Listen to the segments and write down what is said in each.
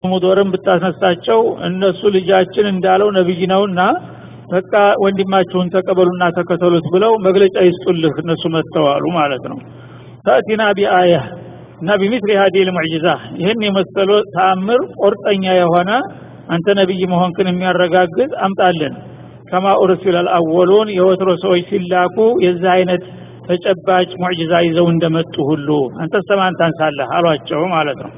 ሙዶርን ብታስነሳቸው እነሱ ልጃችን እንዳለው ነብይ ነውና በቃ ወንድማችሁን ተቀበሉና ተከተሉት ብለው መግለጫ ይስጡልህ እነሱ መጥተዋሉ ማለት ነው ተእቲና ቢአያ እና ቢሚስሊ ሀዲል ሙዕጂዛ ይህን የመሰሉ ተአምር ቁርጠኛ የሆነ አንተ ነቢይ መሆንክን የሚያረጋግጥ አምጣልን ከማ ኡርሲለ አልአወሉን የወትሮ ሰዎች ሲላኩ የዚህ አይነት ተጨባጭ ሙዕጂዛ ይዘው እንደመጡ ሁሉ አንተ ሰማን ታንሳለህ አሏቸው ማለት ነው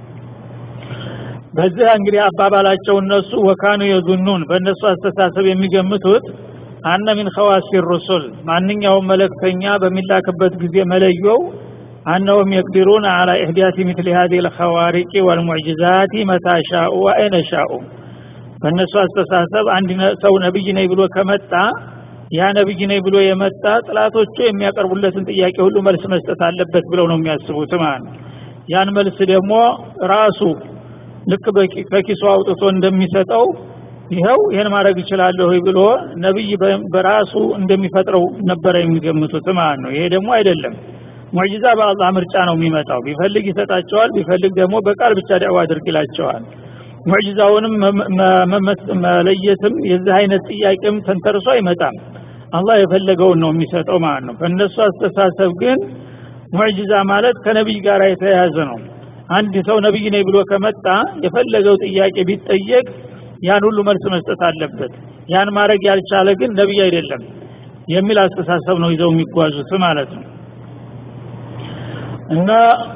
በዚህ እንግዲህ አባባላቸው እነሱ ወካኑ የዙኑን በእነሱ አስተሳሰብ የሚገምቱት አነ ሚን ኸዋሲ ሩሱል ማንኛውም መለክተኛ በሚላክበት ጊዜ መለየው አነሁም የቅዲሩን አላ ኢሕዳት ምትል ሀዚህ ልኸዋሪቂ ወልሙዕጅዛት መታ ሻኡ ወአይነ ሻኡ በእነሱ አስተሳሰብ አንድ ሰው ነቢይ ነኝ ብሎ ከመጣ ያ ነቢይ ነኝ ብሎ የመጣ ጥላቶቹ የሚያቀርቡለትን ጥያቄ ሁሉ መልስ መስጠት አለበት ብለው ነው የሚያስቡት ማለት ነው ያን መልስ ደግሞ ራሱ ልክ ከኪሱ አውጥቶ እንደሚሰጠው ይኸው ይህን ማድረግ ይችላለሁ ብሎ ነቢይ በራሱ እንደሚፈጥረው ነበረ የሚገምቱት ማለት ነው ይሄ ደግሞ አይደለም ሙዕጂዛ በአላህ ምርጫ ነው የሚመጣው ቢፈልግ ይሰጣቸዋል ቢፈልግ ደግሞ በቃል ብቻ ዳዕዋ አድርግ ይላቸዋል ሙዕጂዛውንም መለየትም የዚህ አይነት ጥያቄም ተንተርሶ አይመጣም አላህ የፈለገውን ነው የሚሰጠው ማለት ነው በእነሱ አስተሳሰብ ግን ሙዕጂዛ ማለት ከነቢይ ጋር የተያያዘ ነው አንድ ሰው ነቢይ ነኝ ብሎ ከመጣ የፈለገው ጥያቄ ቢጠየቅ ያን ሁሉ መልስ መስጠት አለበት ያን ማድረግ ያልቻለ ግን ነቢይ አይደለም የሚል አስተሳሰብ ነው ይዘው የሚጓዙት ማለት ነው እና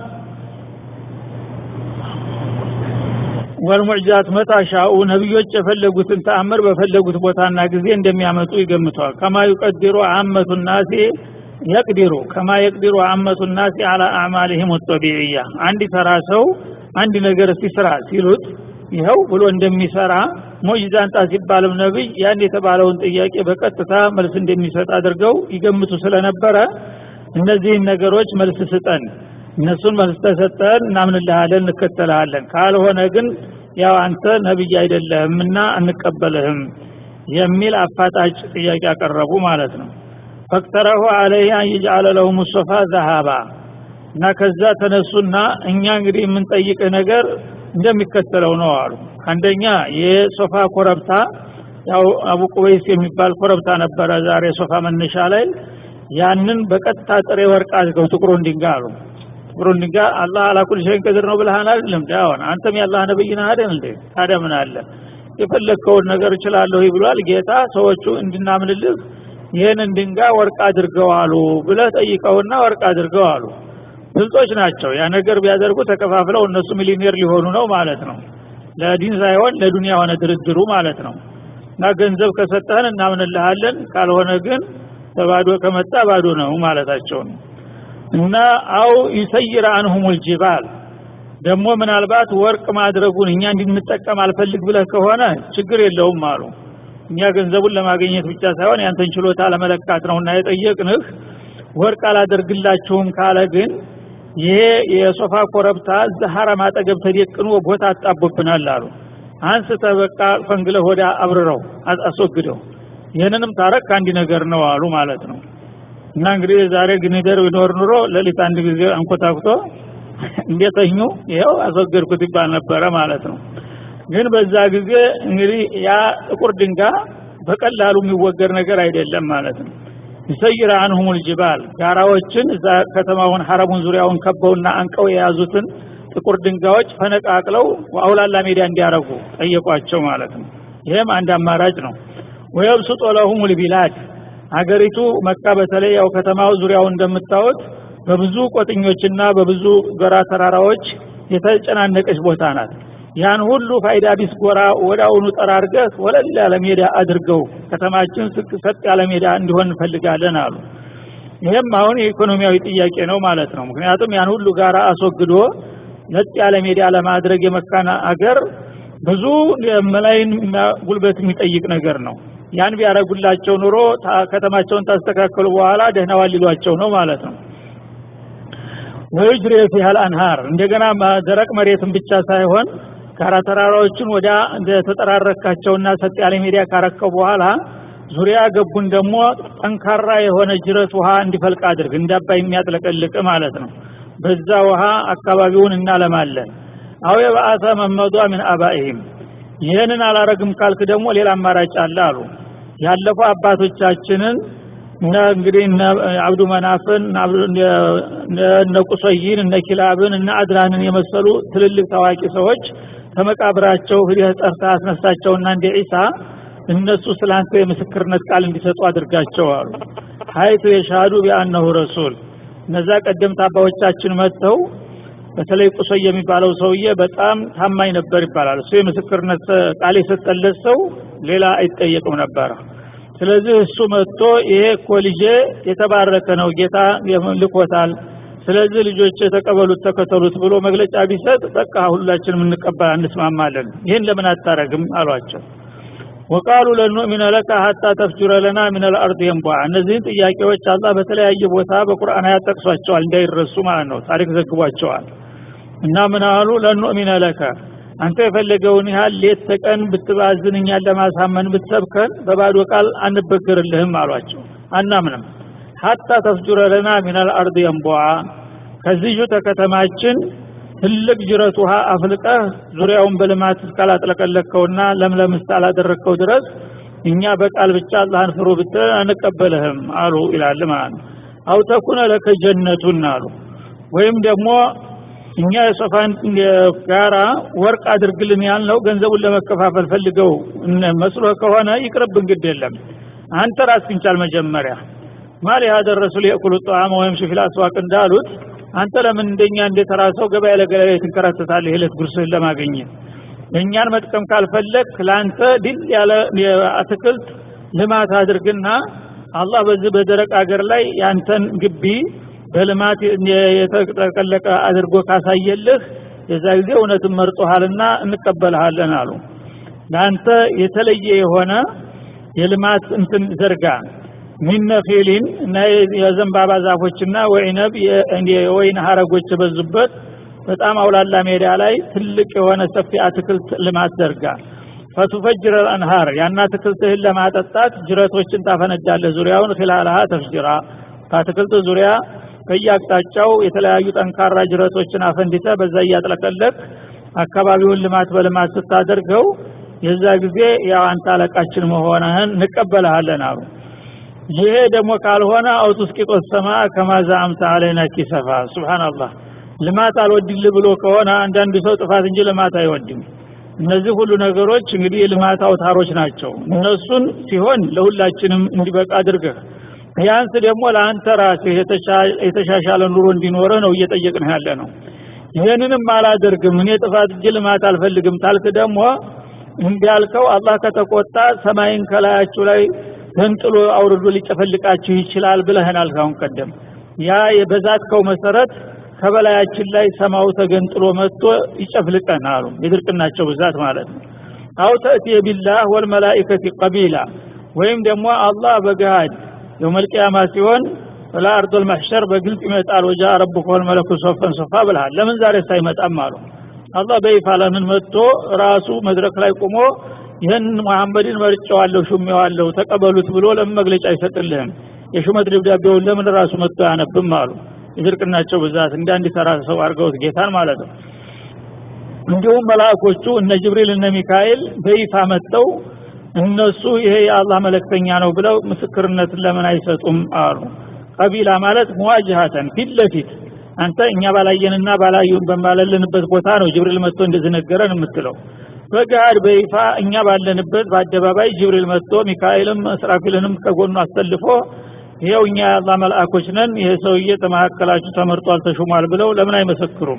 ወልሙዕጃት መጣሻኡ ነቢዮች የፈለጉትን ተአምር በፈለጉት ቦታና ጊዜ እንደሚያመጡ ይገምተዋል ከማ ዩቀድሩ አመቱ ናሲ የቅዲሩ ከማ የቅዲሩ አመቱ ናሲ አላ አዕማልህም ጠቢዕያ አንድ ተራ ሰው አንድ ነገር እስቲ ስራ ሲሉት ይኸው ብሎ እንደሚሰራ ሙዕጂዛ አንጣ ሲባልም ነቢይ ያን የተባለውን ጥያቄ በቀጥታ መልስ እንደሚሰጥ አድርገው ይገምቱ ስለነበረ እነዚህን ነገሮች መልስ ስጠን እነሱን መልስ ተሰጠን እናምንልሃለን እንከተልሃለን ካልሆነ ግን ያው አንተ ነቢይ አይደለህምና አንቀበልህም የሚል አፋጣጭ ጥያቄ ያቀረቡ ማለት ነው ፈቅተረሁ አለይህ አን ይጅአለ ለሁም ሶፋ ዘሃባ እና ከዛ ተነሱና እኛ እንግዲህ የምንጠይቅህ ነገር እንደሚከተለው ነው አሉ አንደኛ የሶፋ ኮረብታ ያው አቡ ቁበይስ የሚባል ኮረብታ ነበረ ዛሬ ሶፋ መነሻ ላይ ያንን በቀጥታ ጥሬ ወርቅ አድርገው ጥቁሩን ድንጋይ አሉ ጥቁሩን ድንጋይ አላህ አላኩል ሸይን ቀድር ነው ብለሃን አይደለም ዳውን አንተም የአላህ ነብይ ነህ አይደል እንዴ ታዲያ ምን አለ የፈለግከውን ነገር እችላለሁ ብሏል ጌታ ሰዎቹ እንድናምንልህ ይህንን ድንጋይ ወርቅ አድርገው አሉ ብለህ ጠይቀውና ወርቅ አድርገው አሉ ብልጦች ናቸው ያ ነገር ቢያደርጉ ተከፋፍለው እነሱ ሚሊኔር ሊሆኑ ነው ማለት ነው ለዲን ሳይሆን ለዱንያ ሆነ ድርድሩ ማለት ነው እና ገንዘብ ከሰጠህን እናምንልሃለን ካልሆነ ግን በባዶ ከመጣ ባዶ ነው ማለታቸው ነው እና አው ይሰይር አንሁም ልጅባል ደግሞ ምናልባት ወርቅ ማድረጉን እኛ እንድንጠቀም አልፈልግ ብለህ ከሆነ ችግር የለውም አሉ እኛ ገንዘቡን ለማግኘት ብቻ ሳይሆን ያንተን ችሎታ ለመለካት ነውና የጠየቅንህ ወርቅ አላደርግላችሁም ካለ ግን ይሄ የሶፋ ኮረብታ ሐረም አጠገብ ተደቅኖ ቦታ አጣቦብናል አሉ አንስተ በቃ ፈንግለህ ወደ አብርረው አስወግደው ይህንንም ታረክ አንድ ነገር ነው አሉ ማለት ነው እና እንግዲህ ዛሬ ግኒደር ቢኖር ኑሮ ሌሊት አንድ ጊዜ አንኮታኩቶ እንደተኙ ይኸው አስወገድኩት ይባል ነበረ ማለት ነው ግን በዛ ጊዜ እንግዲህ ያ ጥቁር ድንጋይ በቀላሉ የሚወገድ ነገር አይደለም ማለት ነው ይሰይር አንሁም ልጅባል ጋራዎችን እዛ ከተማውን ሐረሙን ዙሪያውን ከበውና አንቀው የያዙትን ጥቁር ድንጋዮች ፈነቃቅለው አውላላ ሜዳ እንዲያረጉ ጠየቋቸው ማለት ነው ይህም አንድ አማራጭ ነው ወየብሱጦ ለሁም ልቢላድ አገሪቱ መካ በተለይ ያው ከተማው ዙሪያው እንደምታወት በብዙ ቆጥኞችና በብዙ ጎራ ተራራዎች የተጨናነቀች ቦታ ናት ያን ሁሉ ፋይዳ ቢስ ጎራ ወዳውኑ ጠራርገህ ወለል ያለ ሜዳ አድርገው ከተማችን ሰጥ ያለ ሜዳ እንዲሆን እንፈልጋለን አሉ ይህም አሁን የኢኮኖሚያዊ ጥያቄ ነው ማለት ነው ምክንያቱም ያን ሁሉ ጋራ አስወግዶ ለጥ ያለ ሜዳ ለማድረግ የመካና አገር ብዙ መላይን ጉልበት የሚጠይቅ ነገር ነው ያን ቢያረጉላቸው ኑሮ ከተማቸውን ታስተካከሉ በኋላ ደህናዋል ሊሏቸው ነው ማለት ነው ወይጅሪ ፊሃል አንሃር እንደገና ደረቅ መሬትን ብቻ ሳይሆን ጋራ ተራራዎችን ወደ ተጠራረካቸውና ሰጥ ያለ ሜዳ ካረከው በኋላ ዙሪያ ገቡን ደግሞ ጠንካራ የሆነ ጅረት ውሃ እንዲፈልቅ አድርግ እንዳባይ የሚያጥለቀልቅ ማለት ነው በዛ ውሃ አካባቢውን እናለማለን አው የበአሰ መመዷ ምን አባኢህም ይህንን አላረግም ካልክ ደግሞ ሌላ አማራጭ አለ አሉ ያለፉ አባቶቻችንን እነ እንግዲህ እነ አብዱ መናፍን እነ ቁሰይን እነ ኪላብን እነ አድራንን የመሰሉ ትልልቅ ታዋቂ ሰዎች ከመቃብራቸው ሂደህ ጠርተህ አስነሳቸውና እንደ ዒሳ እነሱ ስላንተ የምስክርነት ቃል እንዲሰጡ አድርጋቸው አሉ ሀይቱ የሻዱ ቢአነሁ ረሱል እነዛ ቀደምት አባዎቻችን መጥተው በተለይ ቁሶይ የሚባለው ሰውዬ በጣም ታማኝ ነበር ይባላል እሱ የምስክርነት ቃል የሰጠለት ሰው ሌላ አይጠየቅም ነበረ ስለዚህ እሱ መጥቶ ይሄ እኮ ልጄ የተባረከ ነው ጌታ ልኮታል ስለዚህ ልጆች የተቀበሉት ተከተሉት ብሎ መግለጫ ቢሰጥ በቃ ሁላችንም እንቀበል እንስማማለን ይህን ለምን አታረግም አሏቸው ወቃሉ ለኑእሚነ ለከ ሀታ ተፍጁረ ለና ምን ልአርድ የንቧ እነዚህን ጥያቄዎች አላህ በተለያየ ቦታ በቁርአን ያጠቅሷቸዋል እንዳይረሱ ማለት ነው ታሪክ ዘግቧቸዋል እና ምን አሉ ለኑእሚነ ለከ አንተ የፈለገውን ያህል ሌት ተቀን ብትባዝን እኛን ለማሳመን ብትሰብከን በባዶ ቃል አንበገርልህም አሏቸው አናምንም ሀታ ተፍጁረ ለና ምን ልአርድ የንቧ ከዚሁ ተከተማችን ትልቅ ጅረት ውሃ አፍልቀህ ዙሪያውን በልማት እስካላጥለቀለከውና ለምለም እስካላደረግከው ድረስ እኛ በቃል ብቻ አላህን ፍሩ ብትል አንቀበልህም አሉ ይላል ማለት ነው አው ተኩነ ለከ ጀነቱን አሉ ወይም ደግሞ እኛ የሶፋን ጋራ ወርቅ አድርግልን ያልነው ገንዘቡን ለመከፋፈል ፈልገው መስሎ ከሆነ ይቅርብ እንግድ የለም አንተ ራስህን ቻል መጀመሪያ ማሊ ሀደ ረሱል የእኩሉ ጣዕመ ወይም ሽፊል አስዋቅ እንዳሉት አንተ ለምን እንደኛ እንደተራሰው ገበያ ለገበያ ትንከራተታለህ የዕለት ጉርስህን ለማግኘት እኛን መጥቀም ካልፈለግ ለአንተ ድል ያለ አትክልት ልማት አድርግና አላህ በዚህ በደረቅ አገር ላይ ያንተን ግቢ በልማት የተጠቀለቀ አድርጎ ካሳየልህ የዛ ጊዜ እውነትን መርጦሃልና እንቀበልሃለን አሉ ለአንተ የተለየ የሆነ የልማት እንትን ዘርጋ ሚነፊሊን እና የዘንባባ ዛፎችና ወይነብ የወይን ሀረጎች የበዙበት በጣም አውላላ ሜዳ ላይ ትልቅ የሆነ ሰፊ አትክልት ልማት ዘርጋ ፈቱፈጅር አንሃር ያን አትክልትህን ለማጠጣት ጅረቶችን ታፈነዳለህ ዙሪያውን ኺላልሃ ተፍጅራ ከአትክልት ዙሪያ ከየአቅጣጫው የተለያዩ ጠንካራ ጅረቶችን አፈንድተ በዛ እያጥለቀለቅ አካባቢውን ልማት በልማት ስታደርገው የዛ ጊዜ ያው አንተ አለቃችን መሆንህን እንቀበልሃለን አሉ ይሄ ደግሞ ካልሆነ አውቱስቂጦስ ሰማ ከማዛ አምሳ አለይና ኪሰፋ ሱብሃንአላህ ልማት አልወድል ብሎ ከሆነ አንዳንድ ሰው ጥፋት እንጂ ልማት አይወድም እነዚህ ሁሉ ነገሮች እንግዲህ የልማት አውታሮች ናቸው እነሱን ሲሆን ለሁላችንም እንዲበቃ አድርገህ ቢያንስ ደግሞ ለአንተ ራስህ የተሻሻለ ኑሮ እንዲኖርህ ነው እየጠየቅን ያለ ነው ይህንንም አላደርግም እኔ ጥፋት እንጂ ልማት አልፈልግም ታልክ ደግሞ እንዲያልከው አላህ ከተቆጣ ሰማይን ከላያችሁ ላይ ተንጥሎ አውርዶ ሊጨፈልቃችሁ ይችላል ብለህናል ካሁን ቀደም ያ የበዛትከው መሰረት ከበላያችን ላይ ሰማው ተገንጥሎ መጥቶ ይጨፍልቀን አሉ የድርቅናቸው ብዛት ማለት ነው አው ተእቲ ቢላህ ወልመላኢከቲ ቀቢላ ወይም ደግሞ አላህ በገሃድ የውመልቅያማ ሲሆን ወላ አርዶል መሕሸር በግልጽ ይመጣል ወጃ ረቡከ ወልመለኩ ሶፈን ሶፋ ብልሃል ለምን ዛሬ ሳይመጣም አሉ አላህ በይፋ ለምን መጥቶ ራሱ መድረክ ላይ ቆሞ ይህን መሐመድን መርጨዋለሁ ሹሜዋለሁ ተቀበሉት ብሎ ለምን መግለጫ አይሰጥልህም የሹመት ደብዳቤውን ለምን ራሱ መጥቶ አያነብም አሉ የድርቅናቸው ብዛት እንደ አንድ ተራ ሰው አድርገውት ጌታን ማለት ነው እንዲሁም መላእኮቹ እነ ጅብሪል እነ ሚካኤል በይፋ መጥተው እነሱ ይሄ የአላህ መለክተኛ ነው ብለው ምስክርነትን ለምን አይሰጡም አሉ ቀቢላ ማለት ሙዋጅሃተን ፊት ለፊት አንተ እኛ ባላየንና ባላዩን በማለልንበት ቦታ ነው ጅብሪል መጥቶ እንደዚህ ነገረን የምትለው በገሃድ በይፋ እኛ ባለንበት በአደባባይ ጅብሪል መጥቶ ሚካኤልም እስራፊልንም ከጎኑ አሰልፎ ይኸው እኛ የአላህ መልአኮች ነን ይሄ ሰውዬ ተመካከላችሁ ተመርጧል ተሹሟል ብለው ለምን አይመሰክሩም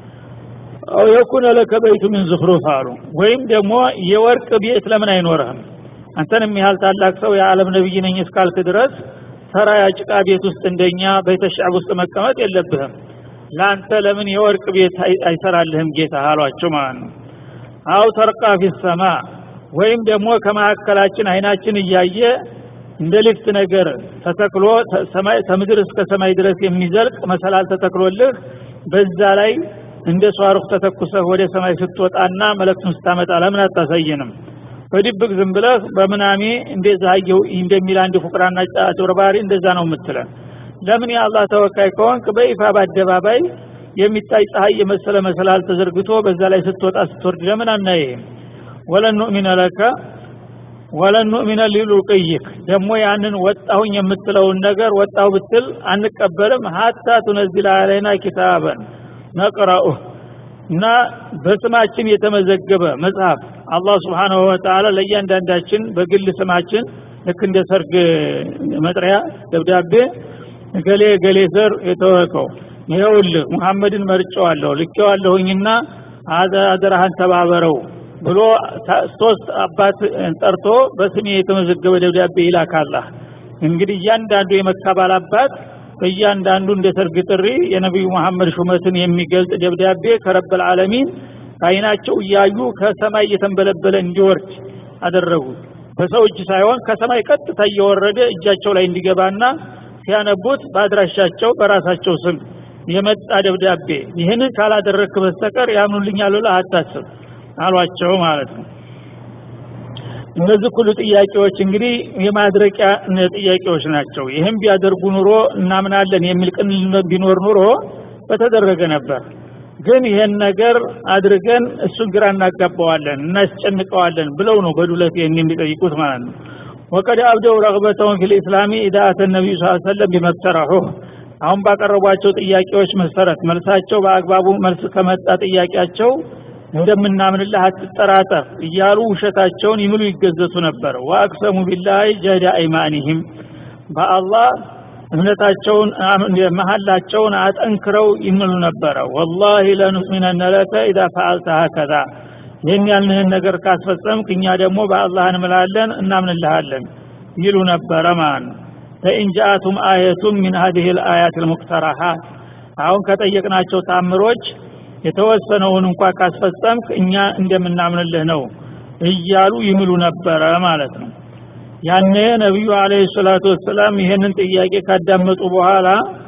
አው የኩነ ለከ በይቱ ምን ዝኽሩፍ አሉ ወይም ደግሞ የወርቅ ቤት ለምን አይኖርህም አንተንም ያህል ታላቅ ሰው የዓለም ነብይ ነኝ እስካልክ ድረስ ተራ ያጭቃ ቤት ውስጥ እንደኛ ቤተሻብ ውስጥ መቀመጥ የለብህም ለአንተ ለምን የወርቅ ቤት አይሰራልህም ጌታ አሏቸው ማለት ነው አው ተርቃ ፊ ሰማ ወይም ደግሞ ከመካከላችን አይናችን እያየ እንደ ሊፍት ነገር ተተክሎ ሰማይ ከምድር እስከ ሰማይ ድረስ የሚዘልቅ መሰላል ተተክሎልህ በዛ ላይ እንደ ሷሩክ ተተኩሰህ ወደ ሰማይ ስትወጣና መለክቱን ስታመጣ ለምን አታሳየንም በድብቅ ዝም ብለህ በምናሜ እንደዛ አየሁ እንደሚል አንድ ፉቅራና አጭበርባሪ እንደዛ ነው የምትለን ለምን የአላህ ተወካይ ከሆንክ በይፋ በአደባባይ የሚታይ ፀሐይ የመሰለ መሰላል ተዘርግቶ በዛ ላይ ስትወጣ ስትወርድ ለምን አናይህም ወለን ኑእሚነ ለከ ወለን ኑእሚነ ሊሉቅይክ ደግሞ ያንን ወጣሁኝ የምትለውን ነገር ወጣሁ ብትል አንቀበልም ሀታ ቱነዚል አለይና ኪታበን ነቅረኡህ እና በስማችን የተመዘገበ መጽሐፍ አላህ ስብሓንሁ ወተዓላ ለእያንዳንዳችን በግል ስማችን ልክ እንደ ሰርግ መጥሪያ ደብዳቤ ገሌ ገሌ ዘር የተወቀው ይኸውልህ ሙሐመድን መርጨዋለሁ ልኬዋለሁኝና አደራህን ተባበረው ብሎ ሶስት አባት ጠርቶ በስሜ የተመዘገበ ደብዳቤ ይላካላህ እንግዲህ እያንዳንዱ የመካ ባላባት በእያንዳንዱ እንደ ሰርግ ጥሪ የነቢዩ መሐመድ ሹመትን የሚገልጽ ደብዳቤ ከረበል ዓለሚን አይናቸው እያዩ ከሰማይ እየተንበለበለ እንዲወርድ አደረጉ በሰው እጅ ሳይሆን ከሰማይ ቀጥታ እየወረደ እጃቸው ላይ እንዲገባና ሲያነቡት በአድራሻቸው በራሳቸው ስም የመጣ ደብዳቤ ይህንን ካላደረግክ በስተቀር ያምኑልኛል ብለህ አታስብ አሏቸው ማለት ነው እነዚህ ሁሉ ጥያቄዎች እንግዲህ የማድረቂያ ጥያቄዎች ናቸው ይህም ቢያደርጉ ኑሮ እናምናለን የሚል ቅን ቢኖር ኑሮ በተደረገ ነበር ግን ይሄን ነገር አድርገን እሱን ግራ እናጋባዋለን እናስጨንቀዋለን ብለው ነው በዱለት ይህን የሚጠይቁት ማለት ነው ወቀድ አብደው ረግበተውን ፊል ኢስላሚ ኢዳ አተ ነቢዩ ስ ሰለም ቢመቅተራሁ አሁን ባቀረቧቸው ጥያቄዎች መሰረት መልሳቸው በአግባቡ መልስ ከመጣ ጥያቄያቸው እንደምናምንልህ አትጠራጠር እያሉ ውሸታቸውን ይምሉ ይገዘቱ ነበር ወአቅሰሙ ቢላህ ጀዳ አይማኒህም በአላህ እምነታቸውን መሀላቸውን አጠንክረው ይምሉ ነበረ ወላሂ ለኑእሚነነ ለከ ኢዛ ፈአልተ ሀከዛ ይህን ያልንህን ነገር ካስፈጸምክ እኛ ደግሞ በአላህ እንምላለን እናምንልሃለን ይሉ ነበረ ማለት ነው ፈኢን ጃአቱም አየቱም ሚን ሀዲህ ልአያት ልሙቅተራሃት አሁን ከጠየቅናቸው ታምሮች የተወሰነውን እንኳ ካስፈጸምክ እኛ እንደምናምንልህ ነው እያሉ ይምሉ ነበረ ማለት ነው ያኔ ነቢዩ አለህ ሰላቱ ወሰላም ይህንን ጥያቄ ካዳመጡ በኋላ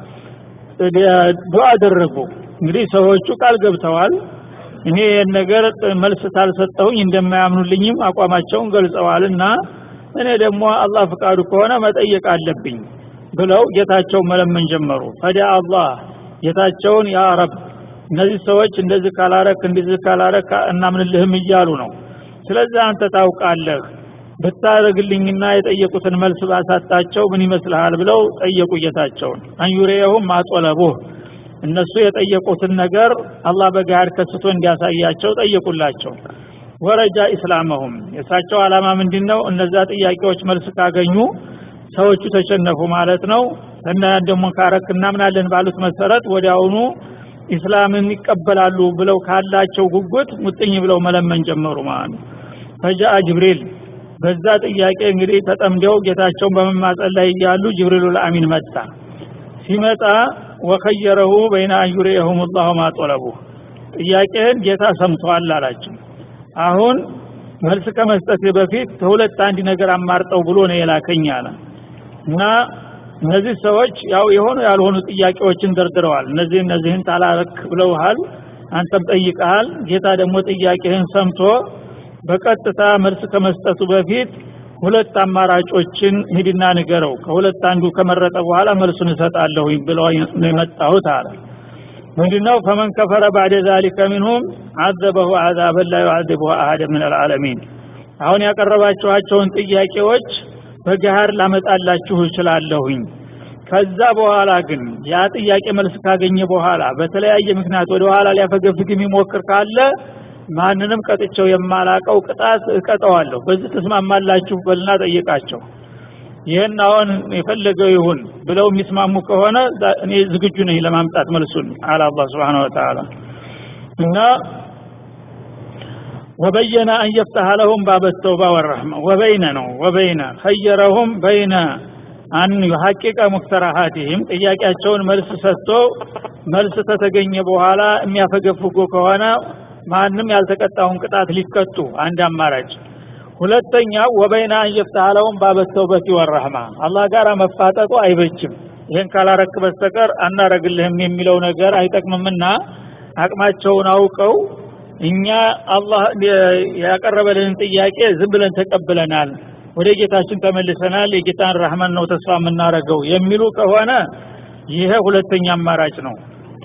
ዱዓ አደረጉ እንግዲህ ሰዎቹ ቃል ገብተዋል እኔ ይህን ነገር መልስ ታልሰጠሁኝ እንደማያምኑልኝም አቋማቸውን ገልጸዋልና እኔ ደግሞ አላህ ፍቃዱ ከሆነ መጠየቅ አለብኝ ብለው ጌታቸው መለመን ጀመሩ ፈዳ አላህ ጌታቸውን ያ ረብ እነዚህ ሰዎች እንደዚህ ካላረክ እንደዚህ ካላረክ እናምንልህም እያሉ ነው ስለዚህ አንተ ታውቃለህ ብታደርግልኝና የጠየቁትን መልስ ባሳጣቸው ምን ይመስልሃል ብለው ጠየቁ ጌታቸውን አንዩሬየሁም ማጦለቡህ እነሱ የጠየቁትን ነገር አላህ በጋር ከስቶ እንዲያሳያቸው ጠየቁላቸው ወረጃ ኢስላመሁም የእሳቸው ዓላማ ምንድን ነው እነዛ ጥያቄዎች መልስ ካገኙ ሰዎቹ ተሸነፉ ማለት ነው እና ደግሞ ካረክ እናምናለን ባሉት መሰረት ወዲያውኑ ኢስላምን ይቀበላሉ ብለው ካላቸው ጉጉት ሙጥኝ ብለው መለመን ጀመሩ ማለት ነው ፈጃአ ጅብሪል በዛ ጥያቄ እንግዲህ ተጠምደው ጌታቸውን በመማጸን ላይ እያሉ ጅብሪሉ ልአሚን መጣ ሲመጣ ወከየረሁ በይነ አንዩሪየሁም ላሁ ማጦለቡ ጥያቄህን ጌታ ሰምተዋል አላቸው አሁን መልስ ከመስጠት በፊት ከሁለት አንድ ነገር አማርጠው ብሎ ነው የላከኝ አለ እና እነዚህ ሰዎች ያው የሆኑ ያልሆኑ ጥያቄዎችን ደርድረዋል እነዚህ እነዚህን ታላረክ ብለውሃል አንተም ጠይቀሃል ጌታ ደግሞ ጥያቄህን ሰምቶ በቀጥታ መልስ ከመስጠቱ በፊት ሁለት አማራጮችን ሂድና ንገረው ከሁለት አንዱ ከመረጠ በኋላ መልሱን እሰጣለሁኝ ብለው ነው የመጣሁት አለ ምንድነው ፈመን ከፈረ ባዕደ ዛሊከ ሚንሁም አዘበሁ አዛበን ላ ዩዓዚቡሁ አሀደ ምን አልዓለሚን አሁን ያቀረባችኋቸውን ጥያቄዎች በገሃር ላመጣላችሁ እችላለሁኝ ከዛ በኋላ ግን ያ ጥያቄ መልስ ካገኘ በኋላ በተለያየ ምክንያት ወደ ኋላ ሊያፈገፍግ የሚሞክር ካለ ማንንም ቀጥቸው የማላቀው ቅጣት እቀጠዋለሁ በዚህ ተስማማላችሁ በልና ጠይቃቸው ይህን አሁን የፈለገው ይሁን ብለው የሚስማሙ ከሆነ እኔ ዝግጁ ነኝ ለማምጣት መልሱን አለ አላህ ስብሓን ወተላ እና ወበየነ አን የፍተሐ ለሁም ባበ ተውባ ወረሕማ ወበይነ ነው ወበይነ ኸየረሁም በይነ አን ዩሐቂቀ ሙክተራሃቲህም ጥያቄያቸውን መልስ ሰጥቶ መልስ ተተገኘ በኋላ የሚያፈገፍጉ ከሆነ ማንም ያልተቀጣውን ቅጣት ሊቀጡ አንድ አማራጭ ሁለተኛ ወበይና አንየፍታህ ለሁም ባበተውበት ወረህማ አላህ ጋር መፋጠጡ አይበጅም ይህን ካላረክ በስተቀር አናረግልህም የሚለው ነገር አይጠቅምምና አቅማቸውን አውቀው እኛ አላህ ያቀረበልንን ጥያቄ ዝም ብለን ተቀብለናል ወደ ጌታችን ተመልሰናል የጌታን ረህመን ነው ተስፋ የምናረገው የሚሉ ከሆነ ይሄ ሁለተኛ አማራጭ ነው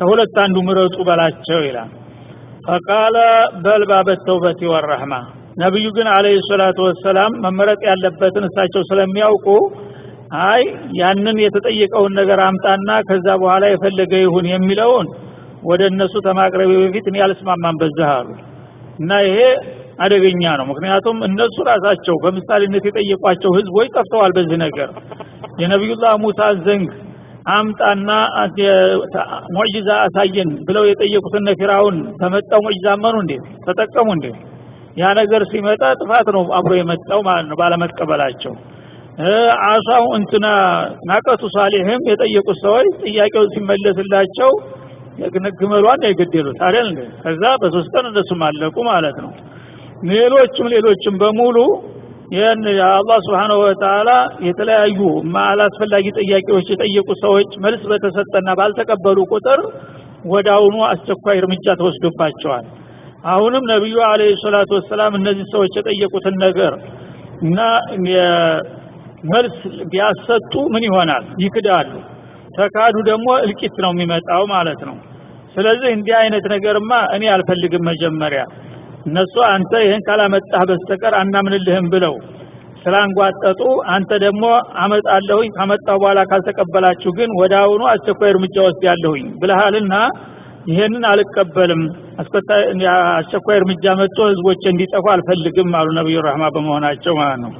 ከሁለት አንዱ ምረጡ በላቸው ይላል ፈቃለ በልባ በተውበት ወረህማ ነቢዩ ግን አለህ ሰላቱ ወሰላም መመረጥ ያለበትን እሳቸው ስለሚያውቁ አይ ያንን የተጠየቀውን ነገር አምጣና ከዛ በኋላ የፈለገ ይሁን የሚለውን ወደ እነሱ ተማቅረቤ በፊት እኔ አልስማማም በዚህ አሉ እና ይሄ አደገኛ ነው ምክንያቱም እነሱ ራሳቸው በምሳሌነት የጠየቋቸው ህዝቦች ጠፍተዋል በዚህ ነገር የነቢዩላህ ሙሳ ዘንግ አምጣና ሙዕጂዛ አሳየን ብለው የጠየቁትን ፊራውን ተመጣው ሙዕጂዛ አመኑ እንዴ ተጠቀሙ እንዴ ያ ነገር ሲመጣ ጥፋት ነው አብሮ የመጣው ማለት ነው ባለመቀበላቸው አሳው እንትና ናቀቱ ሳሊህም የጠየቁት ሰዎች ጥያቄው ሲመለስላቸው ግመሏን የገደሉት አይደል እንዴ ከዛ በሶስት ቀን እነሱም አለቁ ማለት ነው ሌሎችም ሌሎችም በሙሉ ይህን አላህ ስብሓንሁ ወተዓላ የተለያዩ አላስፈላጊ ጥያቄዎች የጠየቁ ሰዎች መልስ በተሰጠና ባልተቀበሉ ቁጥር ወደ አሁኑ አስቸኳይ እርምጃ ተወስዶባቸዋል አሁንም ነቢዩ አለ ሰላቱ ወሰላም እነዚህ ሰዎች የጠየቁትን ነገር እና መልስ ቢያሰጡ ምን ይሆናል ይክዳሉ ተካዱ ደግሞ እልቂት ነው የሚመጣው ማለት ነው ስለዚህ እንዲህ አይነት ነገርማ እኔ አልፈልግም መጀመሪያ እነሱ አንተ ይህን ካላመጣህ በስተቀር አናምንልህም ብለው ስላንጓጠጡ አንተ ደግሞ አመጣለሁኝ ካመጣሁ በኋላ ካልተቀበላችሁ ግን ወደ አሁኑ አስቸኳይ እርምጃ ወስድ ያለሁኝ ብልሃልና ይሄንን አልቀበልም አስቸኳይ እርምጃ መጥቶ ህዝቦች እንዲጠፉ አልፈልግም አሉ ነቢዩ ረህማ በመሆናቸው ማለት ነው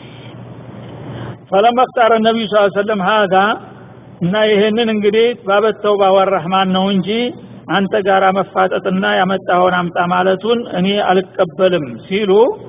ፈለማ እክታረ ነቢዩ ስ ሰለም ሀዛ እና ይሄንን እንግዲህ ባበተው ባወር ረህማን ነው እንጂ አንተ ጋር መፋጠጥና ያመጣኸውን አምጣ ማለቱን እኔ አልቀበልም ሲሉ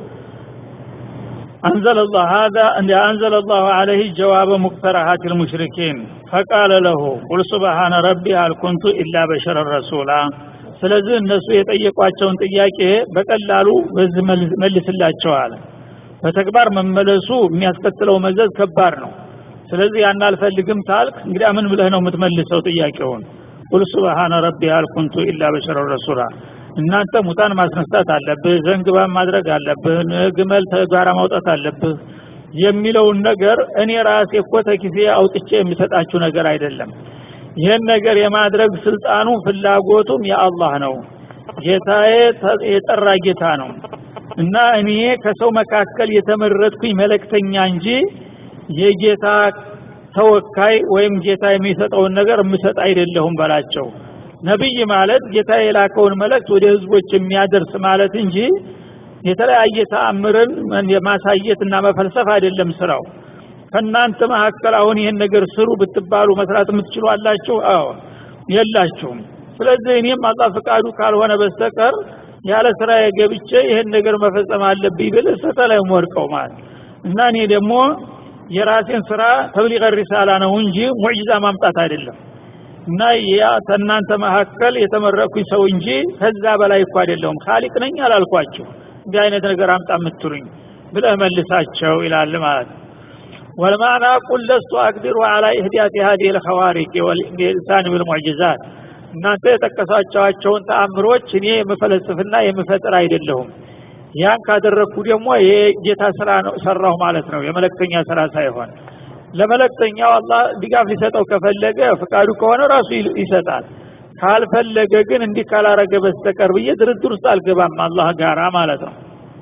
أنزل الله هذا أن أنزل الله عليه جواب مقترحات المشركين فقال له قل سبحان ربي هل كنت إلا بشر رسولا ስለዚህ እነሱ የጠየቋቸውን ጥያቄ በቀላሉ በዚህ መልስላቸዋል በተግባር መመለሱ የሚያስከትለው መዘዝ ከባድ ነው ስለዚህ ያን አልፈልግም ታልክ እንግዲህ ምን ብለህ ነው የምትመልሰው ጥያቄውን ቁል ሱብሃነ ረቢ አልኩንቱ ኢላ በሸረ ረሱላ እናንተ ሙታን ማስነሳት አለብህ ዘንግባ ማድረግ አለብህ ግመል ተጋራ ማውጣት አለብህ የሚለውን ነገር እኔ ራሴ እኮ ተኪሴ አውጥቼ የሚሰጣችሁ ነገር አይደለም ይህን ነገር የማድረግ ስልጣኑ ፍላጎቱም የአላህ ነው ጌታዬ የጠራ ጌታ ነው እና እኔ ከሰው መካከል የተመረጥኩኝ መለክተኛ እንጂ የጌታ ተወካይ ወይም ጌታ የሚሰጠውን ነገር የምሰጥ አይደለሁም በላቸው ነብይ ማለት ጌታ የላከውን መልእክት ወደ ህዝቦች የሚያደርስ ማለት እንጂ የተለያየ ተአምርን ማሳየትና መፈልሰፍ አይደለም ስራው ከእናንተ መካከል አሁን ይህን ነገር ስሩ ብትባሉ መስራት የምትችሉ አላችሁ አዎ የላችሁም ስለዚህ እኔም አላህ ፍቃዱ ካልሆነ በስተቀር ያለ ስራ የገብቼ ይህን ነገር መፈጸም አለብኝ ብል ስህተ ላይ ወድቀው ማለት እና እኔ ደግሞ የራሴን ስራ ተብሊቀ ሪሳላ ነው እንጂ ሙዕጂዛ ማምጣት አይደለም እና ያ ከእናንተ መካከል የተመረኩኝ ሰው እንጂ ከዛ በላይ እኮ አይደለሁም ካሊቅ ነኝ አላልኳችሁ እንዲህ አይነት ነገር አምጣ የምትሉኝ ብለህ መልሳቸው ይላል ማለት ነው والمعنى قل لست أقدر على إهداء هذه الخوارق والإنسان بالمعجزات እናንተ የጠቀሳቸዋቸውን ተአምሮች እኔ የምፈለስፍና የምፈጥር አይደለሁም ያን ካደረግኩ ደግሞ የጌታ ስራ ነው ሰራሁ ማለት ነው የመለክተኛ ስራ ሳይሆን ለመለክተኛው አላህ ድጋፍ ሊሰጠው ከፈለገ ፍቃዱ ከሆነ ራሱ ይሰጣል ካልፈለገ ግን እንዲህ ካላረገ በስተቀር ብዬ ድርድር ውስጥ አልገባም አላህ ጋራ ማለት ነው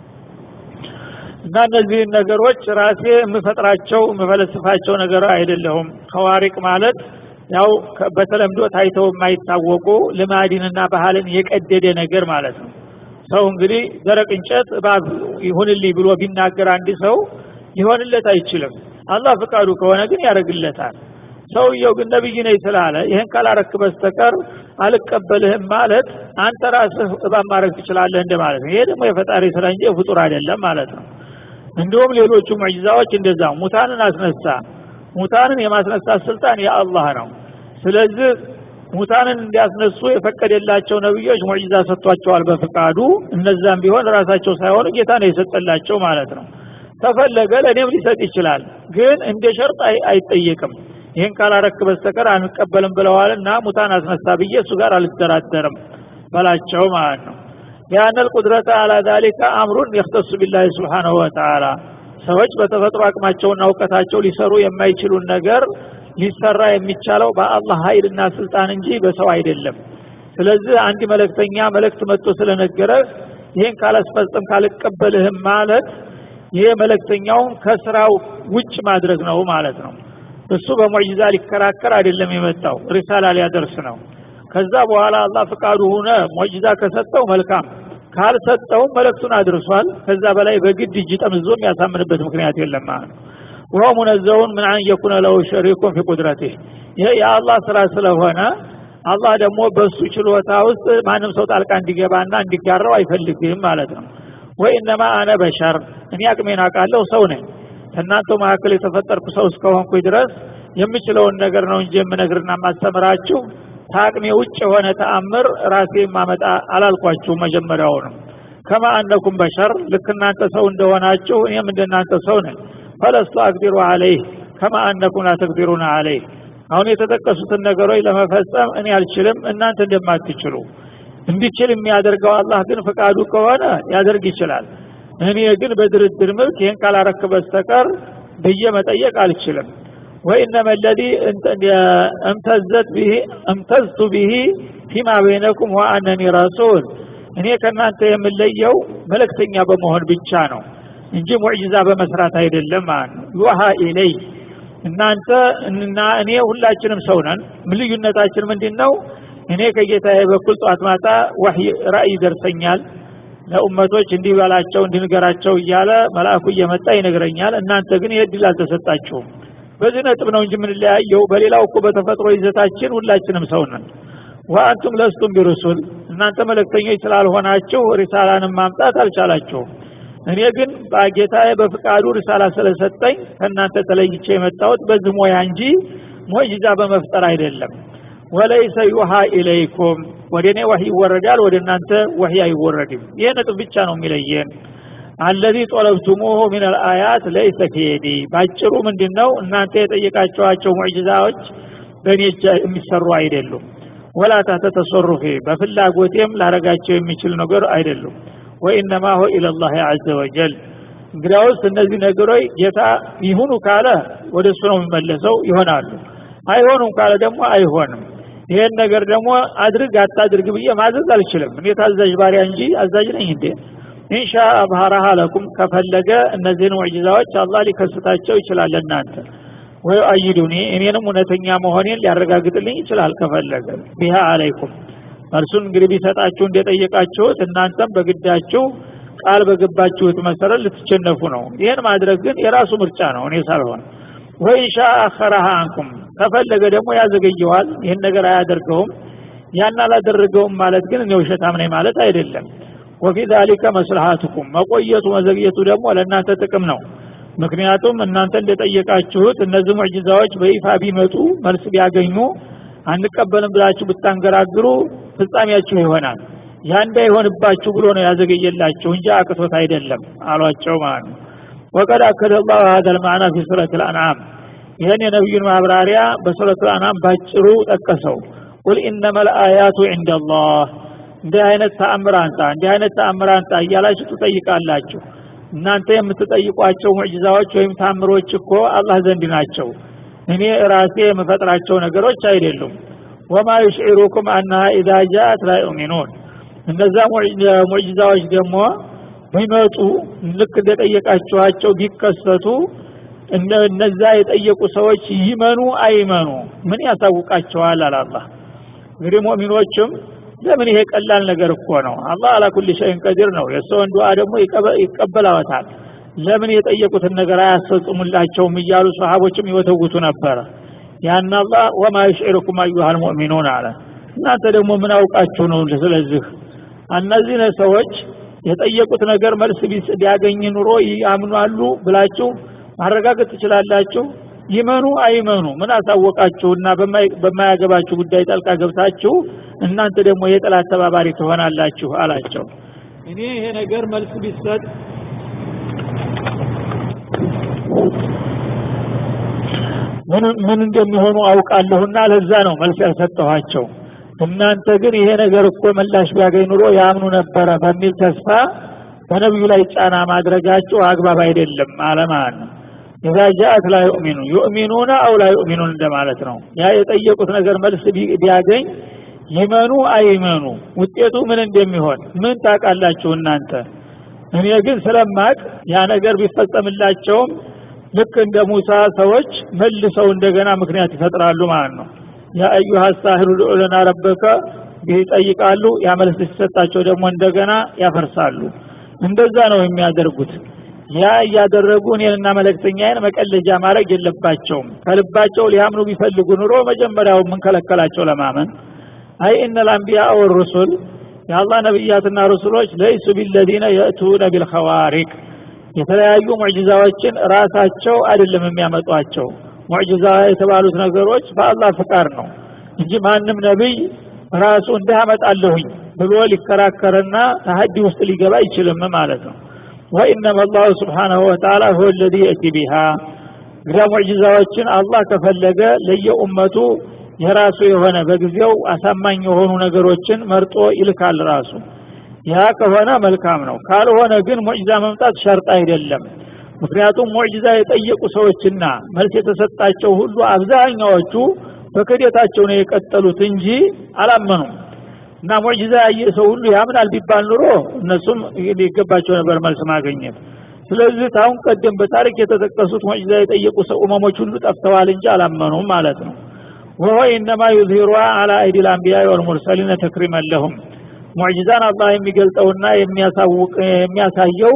እና እነዚህን ነገሮች ራሴ የምፈጥራቸው የምፈለስፋቸው ነገር አይደለሁም ከዋሪቅ ማለት ያው በተለምዶ ታይተው የማይታወቁ ልማድንና ባህልን የቀደደ ነገር ማለት ነው ሰው እንግዲህ ደረቅ እንጨት እባብ ይሁንልኝ ብሎ ቢናገር አንድ ሰው ሊሆንለት አይችልም አላህ ፍቃዱ ከሆነ ግን ያደርግለታል ሰውየው ግን ነብይ ነኝ ስላለ ይህን ካላረክ በስተቀር አልቀበልህም ማለት አንተ ራስህ እባብ ማድረግ ትችላለህ እንደ ማለት ነው ይሄ ደግሞ የፈጣሪ ስራ እንጂ የፍጡር አይደለም ማለት ነው እንዲሁም ሌሎቹ ሙዕጂዛዎች እንደዛ ሙታንን አስነሳ ሙታንን የማስነሳት ስልጣን የአላህ ነው ስለዚህ ሙታንን እንዲያስነሱ የፈቀደላቸው ነብዮች ሙዕጂዛ ሰጥቷቸዋል በፍቃዱ እነዛም ቢሆን ራሳቸው ሳይሆኑ ጌታ ነው የሰጠላቸው ማለት ነው ተፈለገ ለእኔም ሊሰጥ ይችላል ግን እንደ ሸርጥ አይጠየቅም ይህን ካላረክ በስተቀር አንቀበልም ብለዋልና ሙታን አስነሳ ብዬ እሱ ጋር አልደራደርም በላቸው ማለት ነው ያን القدرة على ذلك امر يختص بالله سبحانه وتعالى ሰዎች በተፈጥሮ አቅማቸውና እውቀታቸው ሊሰሩ የማይችሉን ነገር ሊሰራ የሚቻለው በአላህ ኃይልና ስልጣን እንጂ በሰው አይደለም ስለዚህ አንድ መለክተኛ መልእክት መጥቶ ስለነገረ ይህን ካላስፈጸም ካልቀበልህም ማለት ይሄ መለክተኛውን ከስራው ውጭ ማድረግ ነው ማለት ነው እሱ በሙዕጂዛ ሊከራከር አይደለም የመጣው ሪሳላ ሊያደርስ ነው ከዛ በኋላ አላህ ፍቃዱ ሆነ ሙዕጂዛ ከሰጠው መልካም ካልሰጠውም መልእክቱን አድርሷል ከዛ በላይ በግድ እጅ ጠምዞ የሚያሳምንበት ምክንያት የለም ማለት ነው ወሆ ሙነዘውን ምን አን የኩነ ለው ሸሪኩን ፊ ቁድረቲህ ይሄ የአላህ ስራ ስለሆነ አላህ ደግሞ በሱ ችሎታ ውስጥ ማንም ሰው ጣልቃ እንዲገባና እንዲጋራው አይፈልግም ማለት ነው ወኢነማ አነ በሸር እኔ አቅሜን አውቃለሁ ሰው ነኝ ከእናንተው መካከል የተፈጠርኩ ሰው እስከሆንኩኝ ድረስ የምችለውን ነገር ነው እንጂ የምነግርና ማስተምራችሁ ከአቅሜ ውጭ የሆነ ተአምር ራሴ ማመጣ አላልኳችሁ መጀመሪያውንም ከማ አነኩም በሸር ልክ እናንተ ሰው እንደሆናችሁ እኔም እንደናንተ ሰው ነኝ ፈለስቱ አቅዲሩ አለይህ ከማ አነኩም ላተቅዲሩና አለይህ አሁን የተጠቀሱትን ነገሮች ለመፈጸም እኔ አልችልም እናንተ እንደማትችሉ እንዲችል የሚያደርገው አላህ ግን ፈቃዱ ከሆነ ያደርግ ይችላል እኔ ግን በድርድር መልክ ይህን ካላረክ በስተቀር ብዬ መጠየቅ አልችልም ወኢነመ ለዚ እምተዘት ብሂ እምተዝቱ ብሂ ፊማ በይነኩም ወአነኒ ረሱል እኔ ከእናንተ የምለየው መለክተኛ በመሆን ብቻ ነው እንጂ ሙዕጂዛ በመስራት አይደለም ማለት ነው ዩሃ ኢለይ እናንተ እና እኔ ሁላችንም ሰው ነን ልዩነታችን ምንድን ነው እኔ ከጌታዬ በኩል ጧት ማታ ወህይ ራእይ ይደርሰኛል ለኡመቶች እንዲበላቸው እንዲንገራቸው እያለ መልአኩ እየመጣ ይነግረኛል እናንተ ግን ይህ እድል አልተሰጣችሁም በዚህ ነጥብ ነው እንጂ የምንለያየው በሌላው እኮ በተፈጥሮ ይዘታችን ሁላችንም ሰው ነን ወአንቱም ለስቱም ቢሩሱል እናንተ መለክተኞች ስላልሆናችሁ ሪሳላንም ማምጣት አልቻላችሁም እኔ ግን በጌታዬ በፍቃዱ ሪሳላ ስለሰጠኝ ከእናንተ ተለይቼ የመጣሁት በዚህ ሞያ እንጂ ሞጅዛ በመፍጠር አይደለም ወለይሰ ዩሃ ኢለይኩም ወደ እኔ ወህይ ይወረዳል ወደ እናንተ ወህይ አይወረድም ይህ ነጥብ ብቻ ነው የሚለየን አለዚ ጦለብቱሙሁ ምን አልአያት ለይሰ ፊየዲ ባጭሩ ምንድን ነው እናንተ የጠየቃቸዋቸው ሙዕጅዛዎች በእኔ እጅ የሚሰሩ አይደሉም ወላ ታህተ ተሰሩፊ በፍላጎቴም ላረጋቸው የሚችል ነገር አይደሉም ወኢነማ ሆ ኢለላህ አዘ ወጀል እንግዲያውስ እነዚህ ነገሮች ጌታ ይሁኑ ካለ ወደ እሱ ነው የሚመለሰው ይሆናሉ አይሆኑም ካለ ደግሞ አይሆንም ይሄን ነገር ደግሞ አድርግ አታድርግ ብዬ ማዘዝ አልችልም እኔ ታዛዥ ባሪያ እንጂ አዛዥ ነኝ እንዴ ኢንሻ አብሃራሃ ለኩም ከፈለገ እነዚህን ሙዕጂዛዎች አላህ ሊከስታቸው ይችላል እናንተ ወይ አይዱኒ እኔንም እውነተኛ መሆኔን ሊያረጋግጥልኝ ይችላል ከፈለገ ቢሃ አለይኩም መልሱን እንግዲህ ቢሰጣችሁ እንደጠየቃችሁት እናንተም በግዳችሁ ቃል በገባችሁት መሰረት ልትቸነፉ ነው ይህን ማድረግ ግን የራሱ ምርጫ ነው እኔ ሳልሆን ወኢንሻ አኸረሃ አንኩም ከፈለገ ደግሞ ያዘገየዋል ይህን ነገር አያደርገውም ያን አላደረገውም ማለት ግን እኔ ውሸታም ነኝ ማለት አይደለም ወፊ ዛሊከ መስልሃቱኩም መቆየቱ መዘግየቱ ደግሞ ለእናንተ ጥቅም ነው ምክንያቱም እናንተ እንደጠየቃችሁት እነዚህ ሙዕጅዛዎች በይፋ ቢመጡ መልስ ቢያገኙ አንቀበልም ብላችሁ ብታንገራግሩ ፍጻሜያችሁ ይሆናል ያ እንዳይሆንባችሁ ብሎ ነው ያዘገየላችሁ እንጂ አቅቶት አይደለም አሏቸው ማለት ነው ወቀድ አከደ ላሁ ሀደ ልማዕና ፊ ሱረት ልአንዓም ይህን የነቢዩን ማብራሪያ በሱረት ልአንዓም ባጭሩ ጠቀሰው ቁል ኢነማ ልአያቱ ዕንደ ላህ እንዲህ አይነት ተአምር አንጣ እንዲህ አይነት ተአምር አንጣ እያላችሁ ትጠይቃላችሁ እናንተ የምትጠይቋቸው ሙዕጅዛዎች ወይም ታምሮች እኮ አላህ ዘንድ ናቸው እኔ ራሴ የምፈጥራቸው ነገሮች አይደሉም ወማ ዩሽዒሩኩም አናሃ ኢዛ ጃአት ላ ዩእሚኑን እነዛ ሙዕጅዛዎች ደግሞ ቢመጡ ልክ እንደጠየቃችኋቸው ቢከሰቱ እነዛ የጠየቁ ሰዎች ይመኑ አይመኑ ምን ያሳውቃቸዋል አላላህ እንግዲህ ሙእሚኖችም ለምን ይሄ ቀላል ነገር እኮ ነው አላህ አላ ኩል ሸይን ቀዲር ነው የሰውን ዱዓ ደግሞ ይቀበላወታል ለምን የጠየቁትን ነገር አያስፈጽሙላቸውም እያሉ ሰሃቦችም ይወተውቱ ነበረ ያን አላህ ወማ ዩሽዒሩኩም አዩሃል ሙእሚኑን አለ እናንተ ደግሞ ምን አውቃችሁ ነው ስለዚህ እነዚህ ሰዎች የጠየቁት ነገር መልስ ቢያገኝ ኑሮ ያምኗሉ ብላችሁ ማረጋገጥ ትችላላችሁ ይመኑ አይመኑ ምን አሳወቃችሁና በማያገባችሁ ጉዳይ ጠልቃ ገብታችሁ እናንተ ደግሞ የጠላት ተባባሪ ትሆናላችሁ አላቸው እኔ ይሄ ነገር መልስ ቢሰጥ ምን ምን እንደሚሆኑ አውቃለሁና ለዛ ነው መልስ ያልሰጠኋቸው እናንተ ግን ይሄ ነገር እኮ ምላሽ ቢያገኝ ኑሮ ያምኑ ነበረ በሚል ተስፋ በነቢዩ ላይ ጫና ማድረጋችሁ አግባብ አይደለም አለ ማለት ነው ኢዛ ጃአት ላ ዩእሚኑ ዩእሚኑነ አው ላ ዩእሚኑን እንደማለት ነው ያ የጠየቁት ነገር መልስ ቢያገኝ ይመኑ አይመኑ ውጤቱ ምን እንደሚሆን ምን ታውቃላችሁ እናንተ እኔ ግን ስለማቅ ያ ነገር ቢፈጸምላቸውም ልክ እንደ ሙሳ ሰዎች መልሰው እንደገና ምክንያት ይፈጥራሉ ማለት ነው ያ አዩሃ ሳሂሩ ድዑ ለና ረበከ ይጠይቃሉ ያ መልስ ሲሰጣቸው ደግሞ እንደገና ያፈርሳሉ እንደዛ ነው የሚያደርጉት ያ እያደረጉ እኔንና መለክተኛዬን መቀለጃ ማድረግ የለባቸውም ከልባቸው ሊያምኑ ቢፈልጉ ኑሮ መጀመሪያው የምንከለከላቸው ለማመን አይ እነ ልአንቢያ ወሩሱል የአላህ ነቢያትና ሩሱሎች ለይሱ ቢለዚነ የእቱነ ቢልኸዋሪቅ የተለያዩ ሙዕጅዛዎችን ራሳቸው አይደለም የሚያመጧቸው ሙዕጅዛ የተባሉት ነገሮች በአላህ ፍቃድ ነው እንጂ ማንም ነቢይ ራሱ እንዲህ አመጣለሁኝ ብሎ ሊከራከርና ተሀዲ ውስጥ ሊገባ አይችልም ማለት ነው ወኢነማ አላሁ ስብሓናሁ ወተዓላ ሁወ ለዚ የእቲ ቢሃ እንግዲያ ሙዕጅዛዎችን አላህ ከፈለገ ለየኡመቱ የራሱ የሆነ በጊዜው አሳማኝ የሆኑ ነገሮችን መርጦ ይልካል ራሱ ያ ከሆነ መልካም ነው ካልሆነ ግን ሙዕጅዛ መምጣት ሸርጥ አይደለም ምክንያቱም ሙዕጅዛ የጠየቁ ሰዎችና መልስ የተሰጣቸው ሁሉ አብዛኛዎቹ በክደታቸው ነው የቀጠሉት እንጂ አላመኑም እና ሙዕጅዛ ያየ ሰው ሁሉ ያምናል ቢባል ኑሮ እነሱም ሊገባቸው ነበር መልስ ማግኘት ስለዚህ ታሁን ቀደም በታሪክ የተጠቀሱት ሙዕጅዛ የጠየቁ ሰው እመሞች ሁሉ ጠፍተዋል እንጂ አላመኑም ማለት ነው ወሆ ኢነማ ዩዝሂሩሃ አላ አይዲ ልአንቢያ ወልሙርሰሊነ ተክሪመን ለሁም ሙዕጅዛን አላህ የሚገልጠውና የሚያሳውቅ የሚያሳየው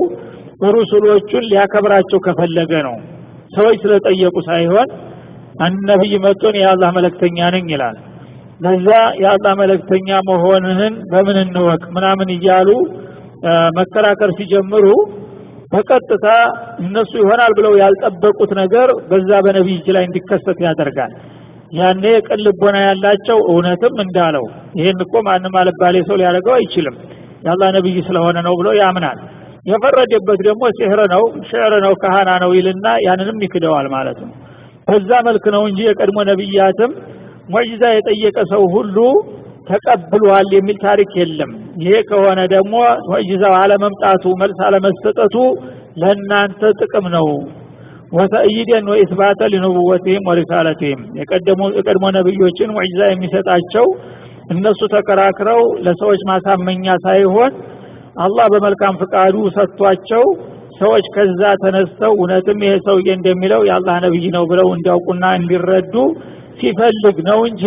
ሩሱሎቹን ሊያከብራቸው ከፈለገ ነው ሰዎች ስለጠየቁ ሳይሆን አንድ ነቢይ መጥቶን የአላህ መለክተኛ ነኝ ይላል ለዛ የአላህ መለክተኛ መሆንህን በምን እንወቅ ምናምን እያሉ መከራከር ሲጀምሩ በቀጥታ እነሱ ይሆናል ብለው ያልጠበቁት ነገር በዛ በነቢይ እጅ ላይ እንዲከሰት ያደርጋል ያኔ ቅን ልቦና ያላቸው እውነትም እንዳለው ይሄን እኮ ማንም አልባሌ ሰው ሊያደርገው አይችልም የአላህ ነቢይ ስለሆነ ነው ብሎ ያምናል የፈረደበት ደግሞ ሲህር ነው ሽዕር ነው ካህና ነው ይልና ያንንም ይክደዋል ማለት ነው በዛ መልክ ነው እንጂ የቀድሞ ነቢያትም ሙዕጂዛ የጠየቀ ሰው ሁሉ ተቀብሏል የሚል ታሪክ የለም ይሄ ከሆነ ደግሞ ሙዕጂዛው አለመምጣቱ መልስ አለመሰጠቱ ለእናንተ ጥቅም ነው ወተእይደን ወኢስባተ ሊኑቡወትህም ወሪሳለትህም የቀድሞ ነቢዮችን ሙዕጂዛ የሚሰጣቸው እነሱ ተከራክረው ለሰዎች ማሳመኛ ሳይሆን አላህ በመልካም ፍቃዱ ሰጥቷቸው ሰዎች ከዛ ተነስተው እውነትም ይሄ ሰውዬ እንደሚለው የአላህ ነቢይ ነው ብለው እንዲያውቁና እንዲረዱ ሲፈልግ ነው እንጂ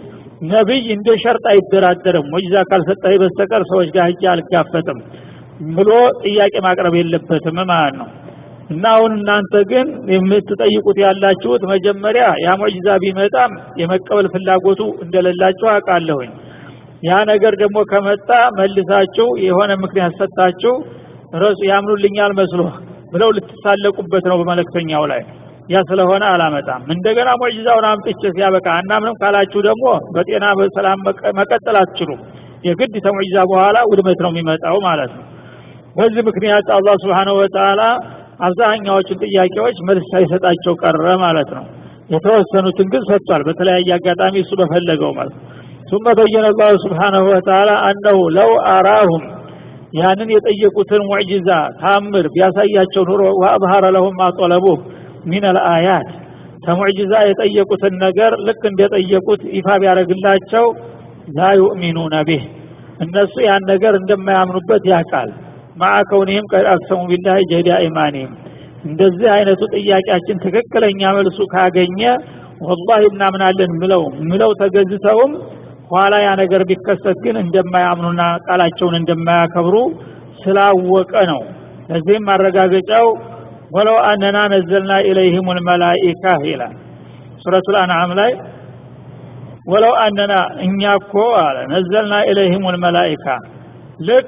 ነቢይ እንደ ሸርጥ አይደራደርም ሙዕጂዛ ካልሰጠህ በስተቀር ሰዎች ጋር ሂጄ አልጋፈጥም ብሎ ጥያቄ ማቅረብ የለበትም ማለት ነው እና አሁን እናንተ ግን የምትጠይቁት ያላችሁት መጀመሪያ ያ ሙዕጂዛ ቢመጣም የመቀበል ፍላጎቱ እንደሌላችሁ አውቃለሁኝ ያ ነገር ደግሞ ከመጣ መልሳችሁ የሆነ ምክንያት ሰጣችሁ ረሱ ያምኑልኛል መስሎ ብለው ልትሳለቁበት ነው በመለክተኛው ላይ ያ ስለሆነ አላመጣም እንደገና ሙዕጂዛውን አምጥቼ ሲያበቃ አናምንም ካላችሁ ደግሞ በጤና በሰላም መቀጠል አትችሉም የግድ ተሙዕጂዛ በኋላ ውድመት ነው የሚመጣው ማለት ነው በዚህ ምክንያት አላህ ስብሓንሁ ወተዓላ አብዛኛዎቹን ጥያቄዎች መልስ ሳይሰጣቸው ቀረ ማለት ነው የተወሰኑትን ግን ሰጥቷል በተለያየ አጋጣሚ እሱ በፈለገው ማለት ثم بين الله سبحانه وتعالى أنه لو أراهم ያንን የጠየቁትን ሙዕጂዛ ታምር ቢያሳያቸው ኑሮ ወአብሃረ ለሁም ማጠለቡህ ሚን አልአያት ከሙዕጂዛ የጠየቁትን ነገር ልክ እንደጠየቁት ይፋ ቢያደረግላቸው ላ ዩእሚኑነ ቢህ እነሱ ያን ነገር እንደማያምኑበት ያውቃል ማዓ ከውኒህም ቀድ አቅሰሙ ቢላህ ጀዳ ኢማኒህም እንደዚህ አይነቱ ጥያቄያችን ትክክለኛ መልሱ ካገኘ ወላሂ እናምናለን ምለው ምለው ተገዝተውም ኋላ ያ ነገር ቢከሰት ግን እንደማያምኑና ቃላቸውን እንደማያከብሩ ስላወቀ ነው ለዚህም ማረጋገጫው ወለው አነና ነዘልና ኢለይህም ልመላኢካ ይላል ሱረቱ ልአንዓም ላይ ወለው አነና እኛ እኮ አለ ነዘልና ኢለይህም ልመላኢካ ልክ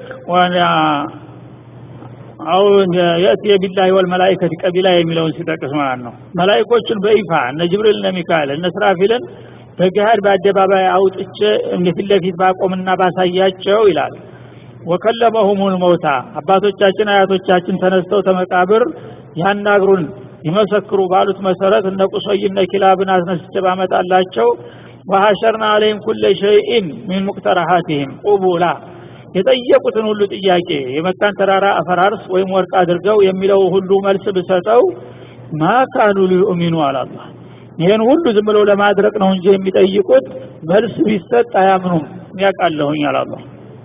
አው የእቲ ቢላሂ ወልመላኢከቲ ቀቢላ የሚለውን ሲጠቅስ ማለት ነው መላኢኮቹን በይፋ እነ ጅብሪል እነ ሚካኤል እነ ስራፊልን በገሃድ በአደባባይ አውጥቼ ፊት ለፊት ባቆምና ባሳያቸው ይላል ወከለመሁሙል መውታ አባቶቻችን አያቶቻችን ተነስተው ተመቃብር ያናግሩን ይመሰክሩ ባሉት መሰረት እነ ቁሶይ እነ ኪላብን አስነስቼ ባመጣላቸው ወሐሸርና አለይህም ኩለ ሸይኢን ሚን ሙቅተራሃቲህም ቁቡላ የጠየቁትን ሁሉ ጥያቄ የመካን ተራራ አፈራርስ ወይም ወርቅ አድርገው የሚለው ሁሉ መልስ ብሰጠው ማ ካኑ ሊዩእሚኑ አላላህ ይህን ሁሉ ዝም ብለው ለማድረቅ ነው እንጂ የሚጠይቁት መልስ ቢሰጥ አያምኑም ያውቃለሁኝ አላላህ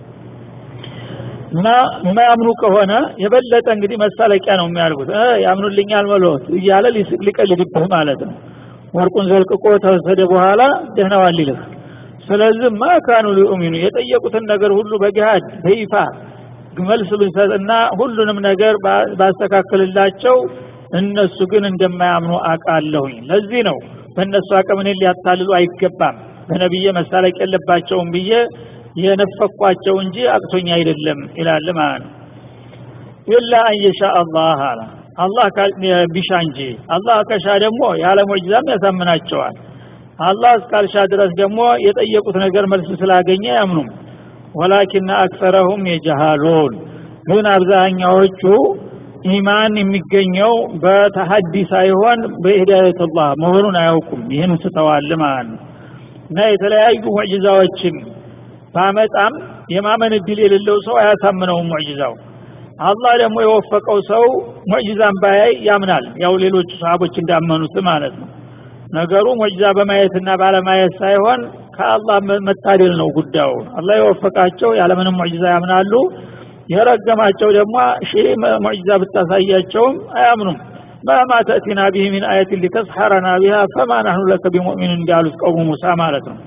እና የማያምኑ ከሆነ የበለጠ እንግዲህ መሳለቂያ ነው የሚያደርጉት ያምኑልኛል መሎት እያለ ሊስቅ ሊቀልድብህ ማለት ነው ወርቁን ዘልቅቆ ተወሰደ በኋላ ደህናዋል ይልህ ስለዚህ ማካኑ ሊኡሚኑ የጠየቁትን ነገር ሁሉ በገሃድ በይፋ መልስ ብንሰጥና ሁሉንም ነገር ባስተካከልላቸው እነሱ ግን እንደማያምኑ አቃለሁኝ ለዚህ ነው በእነሱ አቅም እኔን ሊያታልሉ አይገባም በነቢዬ መሳለቅ የለባቸውም ብዬ የነፈኳቸው እንጂ አቅቶኝ አይደለም ይላል ማለት ነው ኢላ አንየሻ አላህ አላ አላህ ቢሻ እንጂ አላህ ከሻ ደግሞ ያለ ሙዕጅዛም ያሳምናቸዋል አላህ እስካልሻ ድረስ ደግሞ የጠየቁት ነገር መልስ ስላገኘ አያምኑም ወላኪና አክሰረሁም የጀሃሉን ግን አብዛኛዎቹ ኢማን የሚገኘው በተሐዲ ሳይሆን በሂዳየትላህ መሆኑን አያውቁም ይህን ስተዋል ማለት ነው እና የተለያዩ ሙዕጅዛዎችን ባመጣም የማመን እድል የሌለው ሰው አያሳምነውም ሙዕጅዛው አላህ ደግሞ የወፈቀው ሰው ሙዕጅዛን ባያይ ያምናል ያው ሌሎቹ ሰሃቦች እንዳመኑት ማለት ነው ነገሩ ሙዕጅዛ በማየትና ባለማየት ሳይሆን ከአላህ መታደል ነው ጉዳዩ አላህ የወፈቃቸው ያለምንም ሙዕጅዛ ያምናሉ የረገማቸው ደግሞ ሺህ ሙዕጅዛ ብታሳያቸውም አያምኑም ማማ ተእቲና ቢህ ሚን አየትን ሊተስሐረና ቢሃ ፈማ ናህኑ ለከ ቢሙእሚን እንዳሉት ቀውሙ ሙሳ ማለት ነው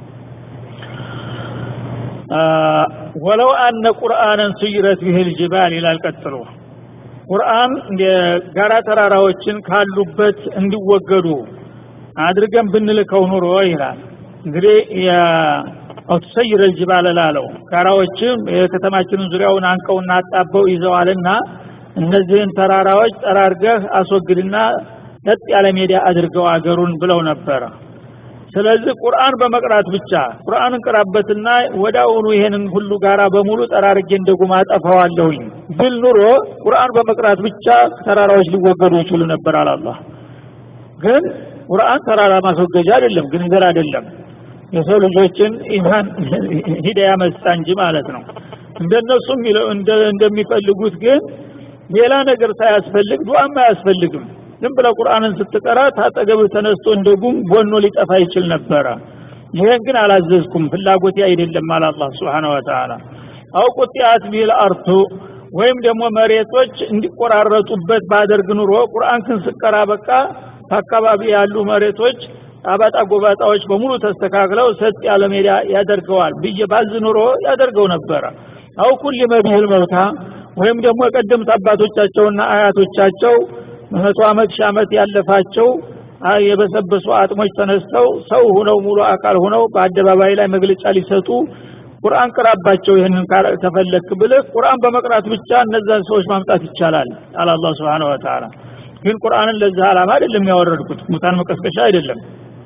ወለው አነ ቁርአንን ሱይረት ቢህ ልጅባል ይላል ቀጥሎ ቁርአን ጋራ ተራራዎችን ካሉበት እንዲወገዱ አድርገን ብንልከው ኑሮ ይላል እንግዲህ አውትሰይር ልጅባል ላለው ጋራዎችም የከተማችንን ዙሪያውን አንቀውና አጣበው ይዘዋልና እነዚህን ተራራዎች ጠራርገህ አስወግድና ለጥ ያለ ሜዳ አድርገው አገሩን ብለው ነበረ ስለዚህ ቁርአን በመቅራት ብቻ ቁርአንን ቅራበትና ወዳውኑ ይሄንን ሁሉ ጋራ በሙሉ ጠራርጌ እንደ ጉማ ጠፋዋለሁኝ ብል ኑሮ ቁርአን በመቅራት ብቻ ተራራዎች ሊወገዱ ይችሉ ነበር አላላህ ግን ቁርአን ተራራ ማስወገጃ አይደለም ግን ነገር አይደለም የሰው ልጆችን ኢማን ሂዳያ መስጣ እንጂ ማለት ነው እንደነሱ እንደሚፈልጉት ግን ሌላ ነገር ሳያስፈልግ ዱዓም አያስፈልግም ዝም ብለ ቁርአንን ስትቀራ ታጠገብ ተነስቶ እንደ ጉም ቦኖ ሊጠፋ ይችል ነበረ ይሄን ግን አላዘዝኩም ፍላጎቴ አይደለም አለ አላህ Subhanahu Wa Ta'ala አው ቁጥያት ቢል አርቱ ወይም ደግሞ መሬቶች እንዲቆራረጡበት ባደርግ ኑሮ ቁርአን ክን ስቀራ በቃ በአካባቢ ያሉ መሬቶች አባጣ ጎባጣዎች በሙሉ ተስተካክለው ሰጥ ያለ ሜዳ ያደርገዋል ብዬ ባዝ ኑሮ ያደርገው ነበረ አው ኩል መቢል መውታ ወይም ደግሞ የቀደምት አባቶቻቸውና አያቶቻቸው መቶ ዓመት ሺህ ዓመት ያለፋቸው የበሰበሱ አጥሞች ተነስተው ሰው ሁነው ሙሉ አካል ሁነው በአደባባይ ላይ መግለጫ ሊሰጡ ቁርአን ቅራባቸው ይህንን ተፈለክ ብልህ ቁርአን በመቅራት ብቻ እነዛን ሰዎች ማምጣት ይቻላል አለ አላህ Subhanahu Wa Ta'ala ግን ቁርአንን ለዚህ ዓላማ አይደለም ያወረድኩት ሙታን መቀስቀሻ አይደለም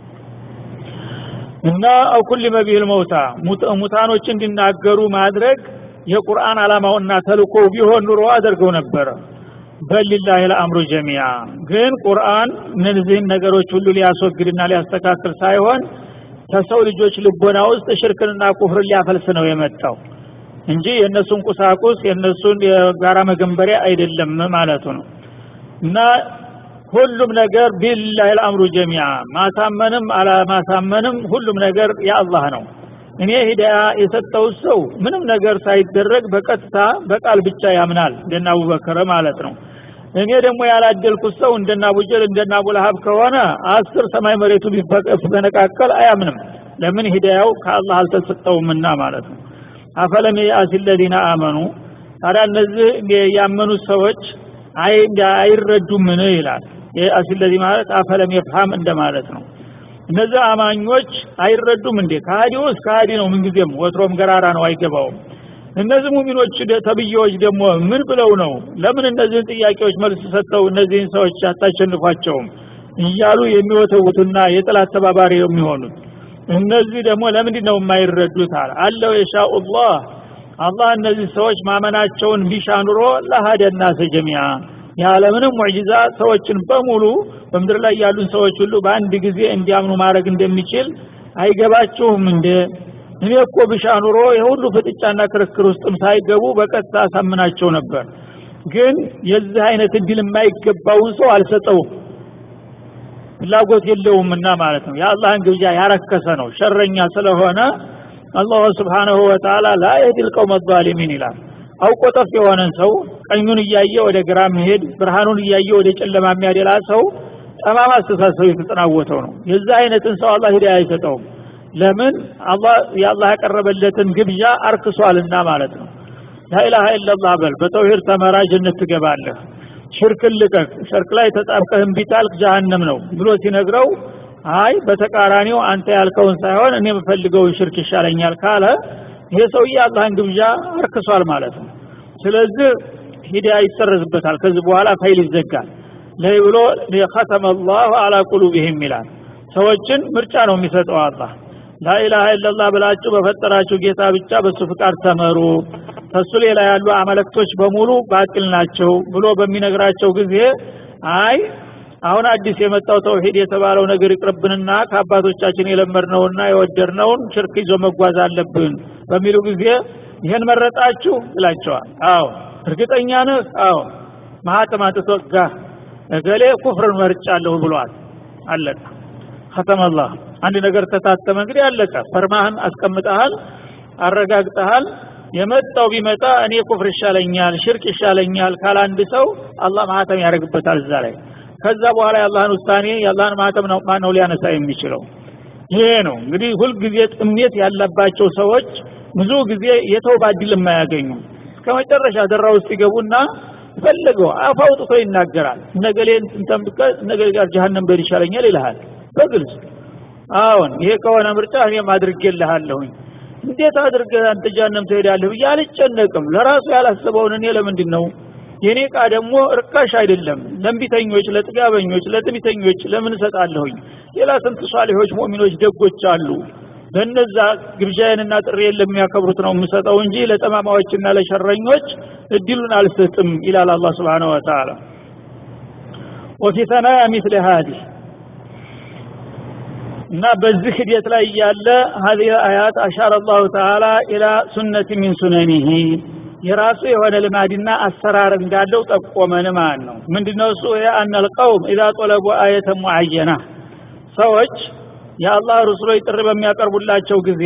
እና አው ኩል መቢል መውታ ሙታኖች እንዲናገሩ ማድረግ የቁርአን ዓላማውና ተልኮ ቢሆን ኑሮ አደርገው ነበረ በሊላህ ለአምሩ ጀሚያ ግን ቁርአን እነዚህን ነገሮች ሁሉ ሊያስወግድና ሊያስተካክል ሳይሆን ከሰው ልጆች ልቦና ውስጥ ሽርክንና ኩፍርን ሊያፈልስ ነው የመጣው እንጂ የእነሱን ቁሳቁስ የእነሱን የጋራ መገንበሪያ አይደለም ማለቱ ነው እና ሁሉም ነገር ቢላህ ልአምሩ ጀሚያ ማሳመንም አለማሳመንም ሁሉም ነገር የአላህ ነው እኔ ሂዳያ የሰጠው ሰው ምንም ነገር ሳይደረግ በቀጥታ በቃል ብቻ ያምናል እንደና አቡበከር ማለት ነው እኔ ደግሞ ያላደልኩት ሰው እንደና አቡጀል እንደና አቡለሀብ ከሆነ አስር ሰማይ መሬቱ ቢፈነቃቀል አያምንም ለምን ሂዳያው ከአላህ አልተሰጠውምና ማለት ነው አፈለም የአሲ ለዚነ አመኑ ታዲያ እነዚህ ያመኑት ሰዎች አይ አይረዱምን ይላል የአሲ ለዚ ማለት አፈለም የፍሃም እንደማለት ነው እነዚህ አማኞች አይረዱም እንዴ ከሃዲውስ ከሃዲ ነው ምንጊዜም ወትሮም ገራራ ነው አይገባውም እነዚህ ሙሚኖች ተብዬዎች ደግሞ ምን ብለው ነው ለምን እነዚህን ጥያቄዎች መልስ ሰጥተው እነዚህን ሰዎች አታሸንፏቸውም እያሉ የሚወተውቱና የጥላት ተባባሪ የሚሆኑት እነዚህ ደግሞ ለምንድን ነው የማይረዱት አለ አለው የሻኡላህ አላህ እነዚህ ሰዎች ማመናቸውን ቢሻ ኑሮ ለሀደና ሰጀሚያ ያለምንም ሙዕጂዛ ሰዎችን በሙሉ በምድር ላይ ያሉን ሰዎች ሁሉ በአንድ ጊዜ እንዲያምኑ ማድረግ እንደሚችል አይገባችሁም እንደ እኔ እኮ ብሻ ኑሮ የሁሉ ፍጥጫና ክርክር ውስጥም ሳይገቡ በቀጥታ አሳምናቸው ነበር ግን የዚህ አይነት እድል የማይገባውን ሰው አልሰጠውም ፍላጎት የለውምና ማለት ነው የአላህን ግብዣ ያረከሰ ነው ሸረኛ ስለሆነ አላሁ ስብሓንሁ ወተላ ላ የህዲል ቀውመ ዛሊሚን ይላል አውቆ ጠፍ የሆነን ሰው ቀኙን እያየ ወደ ግራ መሄድ ብርሃኑን እያየ ወደ ጨለማ የሚያደላ ሰው ጠማማ አስተሳሰብ የተጠናወተው ነው የዚህ አይነትን ሰው አላህ ሂዳያ አይሰጠውም ለምን አላህ የአላህ ያቀረበለትን ግብዣ አርክሷልና ማለት ነው ላኢላሃ ኢላላህ በል በተውሂድ ተመራ ጀነት ትገባለህ ሽርክን ልቀቅ ሽርክ ላይ ተጣብቀህ እምቢ ታልክ ጀሃነም ነው ብሎ ሲነግረው አይ በተቃራኒው አንተ ያልከውን ሳይሆን እኔ የምፈልገውን ሽርክ ይሻለኛል ካለ ይሄ ሰውዬ አላህን ግብዣ አርክሷል ማለት ነው ስለዚህ ሂዳያ ይሰረዝበታል ከዚህ በኋላ ፋይል ይዘጋል ለይ ብሎ ከተመ አላሁ አላ ቁሉብህም ይላል ሰዎችን ምርጫ ነው የሚሰጠው አላህ ላኢላሃ ኢላላህ ብላችሁ በፈጠራችሁ ጌታ ብቻ በሱ ፍቃድ ተመሩ ከሱ ሌላ ያሉ አመለክቶች በሙሉ ባጢል ናቸው ብሎ በሚነግራቸው ጊዜ አይ አሁን አዲስ የመጣው ተውሂድ የተባለው ነገር ይቅርብንና ከአባቶቻችን የለመድነውና የወደድነውን ሽርክ ይዞ መጓዝ አለብን በሚሉ ጊዜ ይህን መረጣችሁ ይላቸዋል አዎ እርግጠኛ ነህ አዎ ማህተም አትተወጋ እገሌ ኩፍርን መርጫለሁ ብሏል አለቀ ከተመላህ አንድ ነገር ተታተመ እንግዲህ አለቀ ፈርማህን አስቀምጠሃል አረጋግጠሃል የመጣው ቢመጣ እኔ ኩፍር ይሻለኛል ሽርክ ይሻለኛል ካለ አንድ ሰው አላህ ማህተም ያደርግበታል እዛ ላይ ከዛ በኋላ የአላህን ውሳኔ የአላህን ማህተም ነው ማነው ሊያነሳ የሚችለው ይሄ ነው እንግዲህ ሁልጊዜ ጥሜት ያለባቸው ሰዎች ብዙ ጊዜ የተውባ እድል የማያገኙ እስከ መጨረሻ ደራ ውስጥ ይገቡና ፈለገው አፍ አውጥቶ ይናገራል ነገሌ እንተምጥቀ ነገሌ ጋር ጀሃነም በል ይሻለኛል ይልሃል በግልጽ አዎን ይሄ ከሆነ ምርጫ እኔም አድርጌልሃለሁኝ እንዴት አድርገህ አንተ ጀሃነም ትሄዳለህ ብዬ አልጨነቅም ለራሱ ያላሰበውን እኔ ለምንድን ነው የኔ እቃ ደግሞ እርካሽ አይደለም ለእንቢተኞች ለጥጋበኞች ለጥቢተኞች ለምን እሰጣለሁኝ ሌላ ስንት ሷሊሆች ሙእሚኖች ደጎች አሉ ለነዛ ግብዣዬንና ጥሬን ለሚያከብሩት ነው የምሰጠው እንጂ ለጠማማዎችና ለሸረኞች እድሉን አልሰጥም ይላል አላህ ስብሓነሁ ወተዓላ ወፊ ተናያ ሚስለ ሀዲህ እና በዚህ ሂደት ላይ ያለ هذه الآيات أشار الله تعالى إلى سنة من سننه የራሱ የሆነ ልማድና አሰራር እንዳለው ጠቆመን ማለት ነው ምንድነው እሱ የአነ ልቀውም ኢዛ ጦለቡ አየተ ሙዓየና ሰዎች የአላህ ሩሱሎች ጥሪ በሚያቀርቡላቸው ጊዜ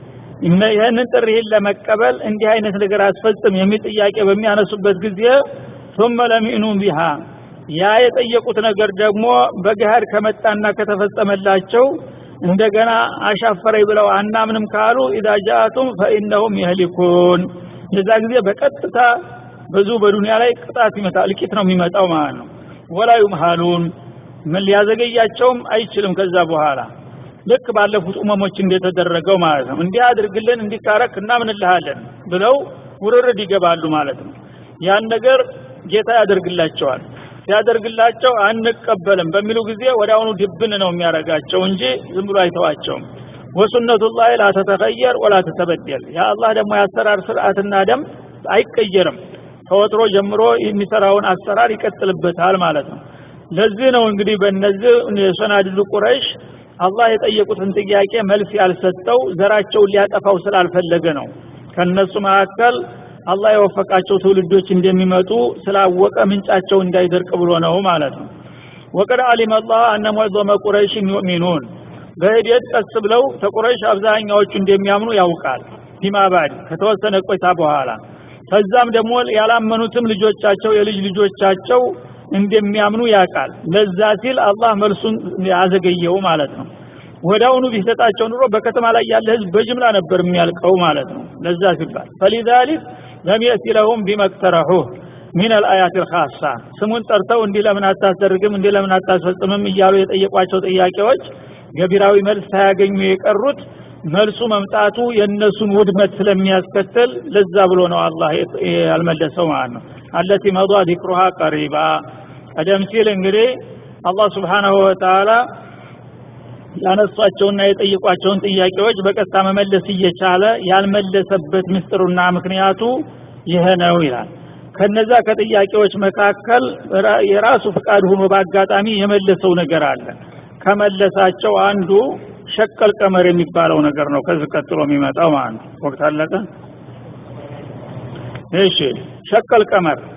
ይህንን ጥሪህን ለመቀበል እንዲህ አይነት ነገር አስፈጽም የሚል ጥያቄ በሚያነሱበት ጊዜ ثم لم يؤمنوا بها ያ የጠየቁት ነገር ደግሞ በገሃድ ከመጣና ከተፈጸመላቸው እንደገና አሻፈረኝ ብለው አናምንም ካሉ ኢዛ ጃአቱም ፈኢነሁም የህሊኩን የዛ ጊዜ በቀጥታ ብዙ በዱንያ ላይ ቅጣት ይመጣል እልቂት ነው የሚመጣው ማለት ነው ወላ ዩምሃሉን ምን ሊያዘገያቸውም አይችልም ከዛ በኋላ ልክ ባለፉት ኡመሞች እንደተደረገው ማለት ነው እንዲህ አድርግልን እንዲካረክ እናምንልሃለን ብለው ውርርድ ይገባሉ ማለት ነው ያን ነገር ጌታ ያደርግላቸዋል ሲያደርግላቸው አንቀበልም በሚሉ ጊዜ ወደ አሁኑ ድብን ነው የሚያደርጋቸው እንጂ ዝም ብሎ አይተዋቸውም ወሱነቱላህ ላ ተተኸየር ወላ ተተበደል የአላህ ደግሞ የአሰራር ስርዓትና ደም አይቀየርም ከወትሮ ጀምሮ የሚሰራውን አሰራር ይቀጥልበታል ማለት ነው ለዚህ ነው እንግዲህ በእነዚህ የሰናድሉ ቁረይሽ አላህ የጠየቁትን ጥያቄ መልስ ያልሰጠው ዘራቸውን ሊያጠፋው ስላልፈለገ ነው ከነሱ መካከል አላህ የወፈቃቸው ትውልዶች እንደሚመጡ ስላወቀ ምንጫቸው እንዳይደርቅ ብሎ ነው ማለት ነው ወቀድ አሊም አላህ አነ ሙዕዘመ ቁረይሽን ዩእሚኑን በሂደት ቀስ ብለው ተቁረይሽ አብዛኛዎቹ እንደሚያምኑ ያውቃል ፊማ ባድ ከተወሰነ ቆይታ በኋላ ከዛም ደግሞ ያላመኑትም ልጆቻቸው የልጅ ልጆቻቸው እንደሚያምኑ ያውቃል ለዛ ሲል አላህ መልሱን ያዘገየው ማለት ነው ወዳውኑ ቢሰጣቸው ኑሮ በከተማ ላይ ያለ ህዝብ በጅምላ ነበር የሚያልቀው ማለት ነው ለዛ ሲባል ፈሊዛሊክ ለም የእቲ ለሁም ቢመቅተረሑህ ሚን አልአያት ልካሳ ስሙን ጠርተው እንዲህ ለምን አታስደርግም እንዲህ ለምን አታስፈጽምም እያሉ የጠየቋቸው ጥያቄዎች ገቢራዊ መልስ ሳያገኙ የቀሩት መልሱ መምጣቱ የእነሱን ውድመት ስለሚያስከትል ለዛ ብሎ ነው አላህ ያልመለሰው ማለት ነው አለቲ መዷ ዚክሩሃ ቀሪባ ቀደም ሲል እንግዲህ አላህ ስብሓናሁ ወተላ ያነሷቸውና የጠየቋቸውን ጥያቄዎች በቀጥታ መመለስ እየቻለ ያልመለሰበት ምስጢሩና ምክንያቱ ይሄ ነው ይላል ከነዛ ከጥያቄዎች መካከል የራሱ ፍቃድ ሆኖ በአጋጣሚ የመለሰው ነገር አለ ከመለሳቸው አንዱ ሸቀል ቀመር የሚባለው ነገር ነው ከዚህ ቀጥሎ የሚመጣው ማለት ነው ወቅት አለቀ እሺ ሸቀል ቀመር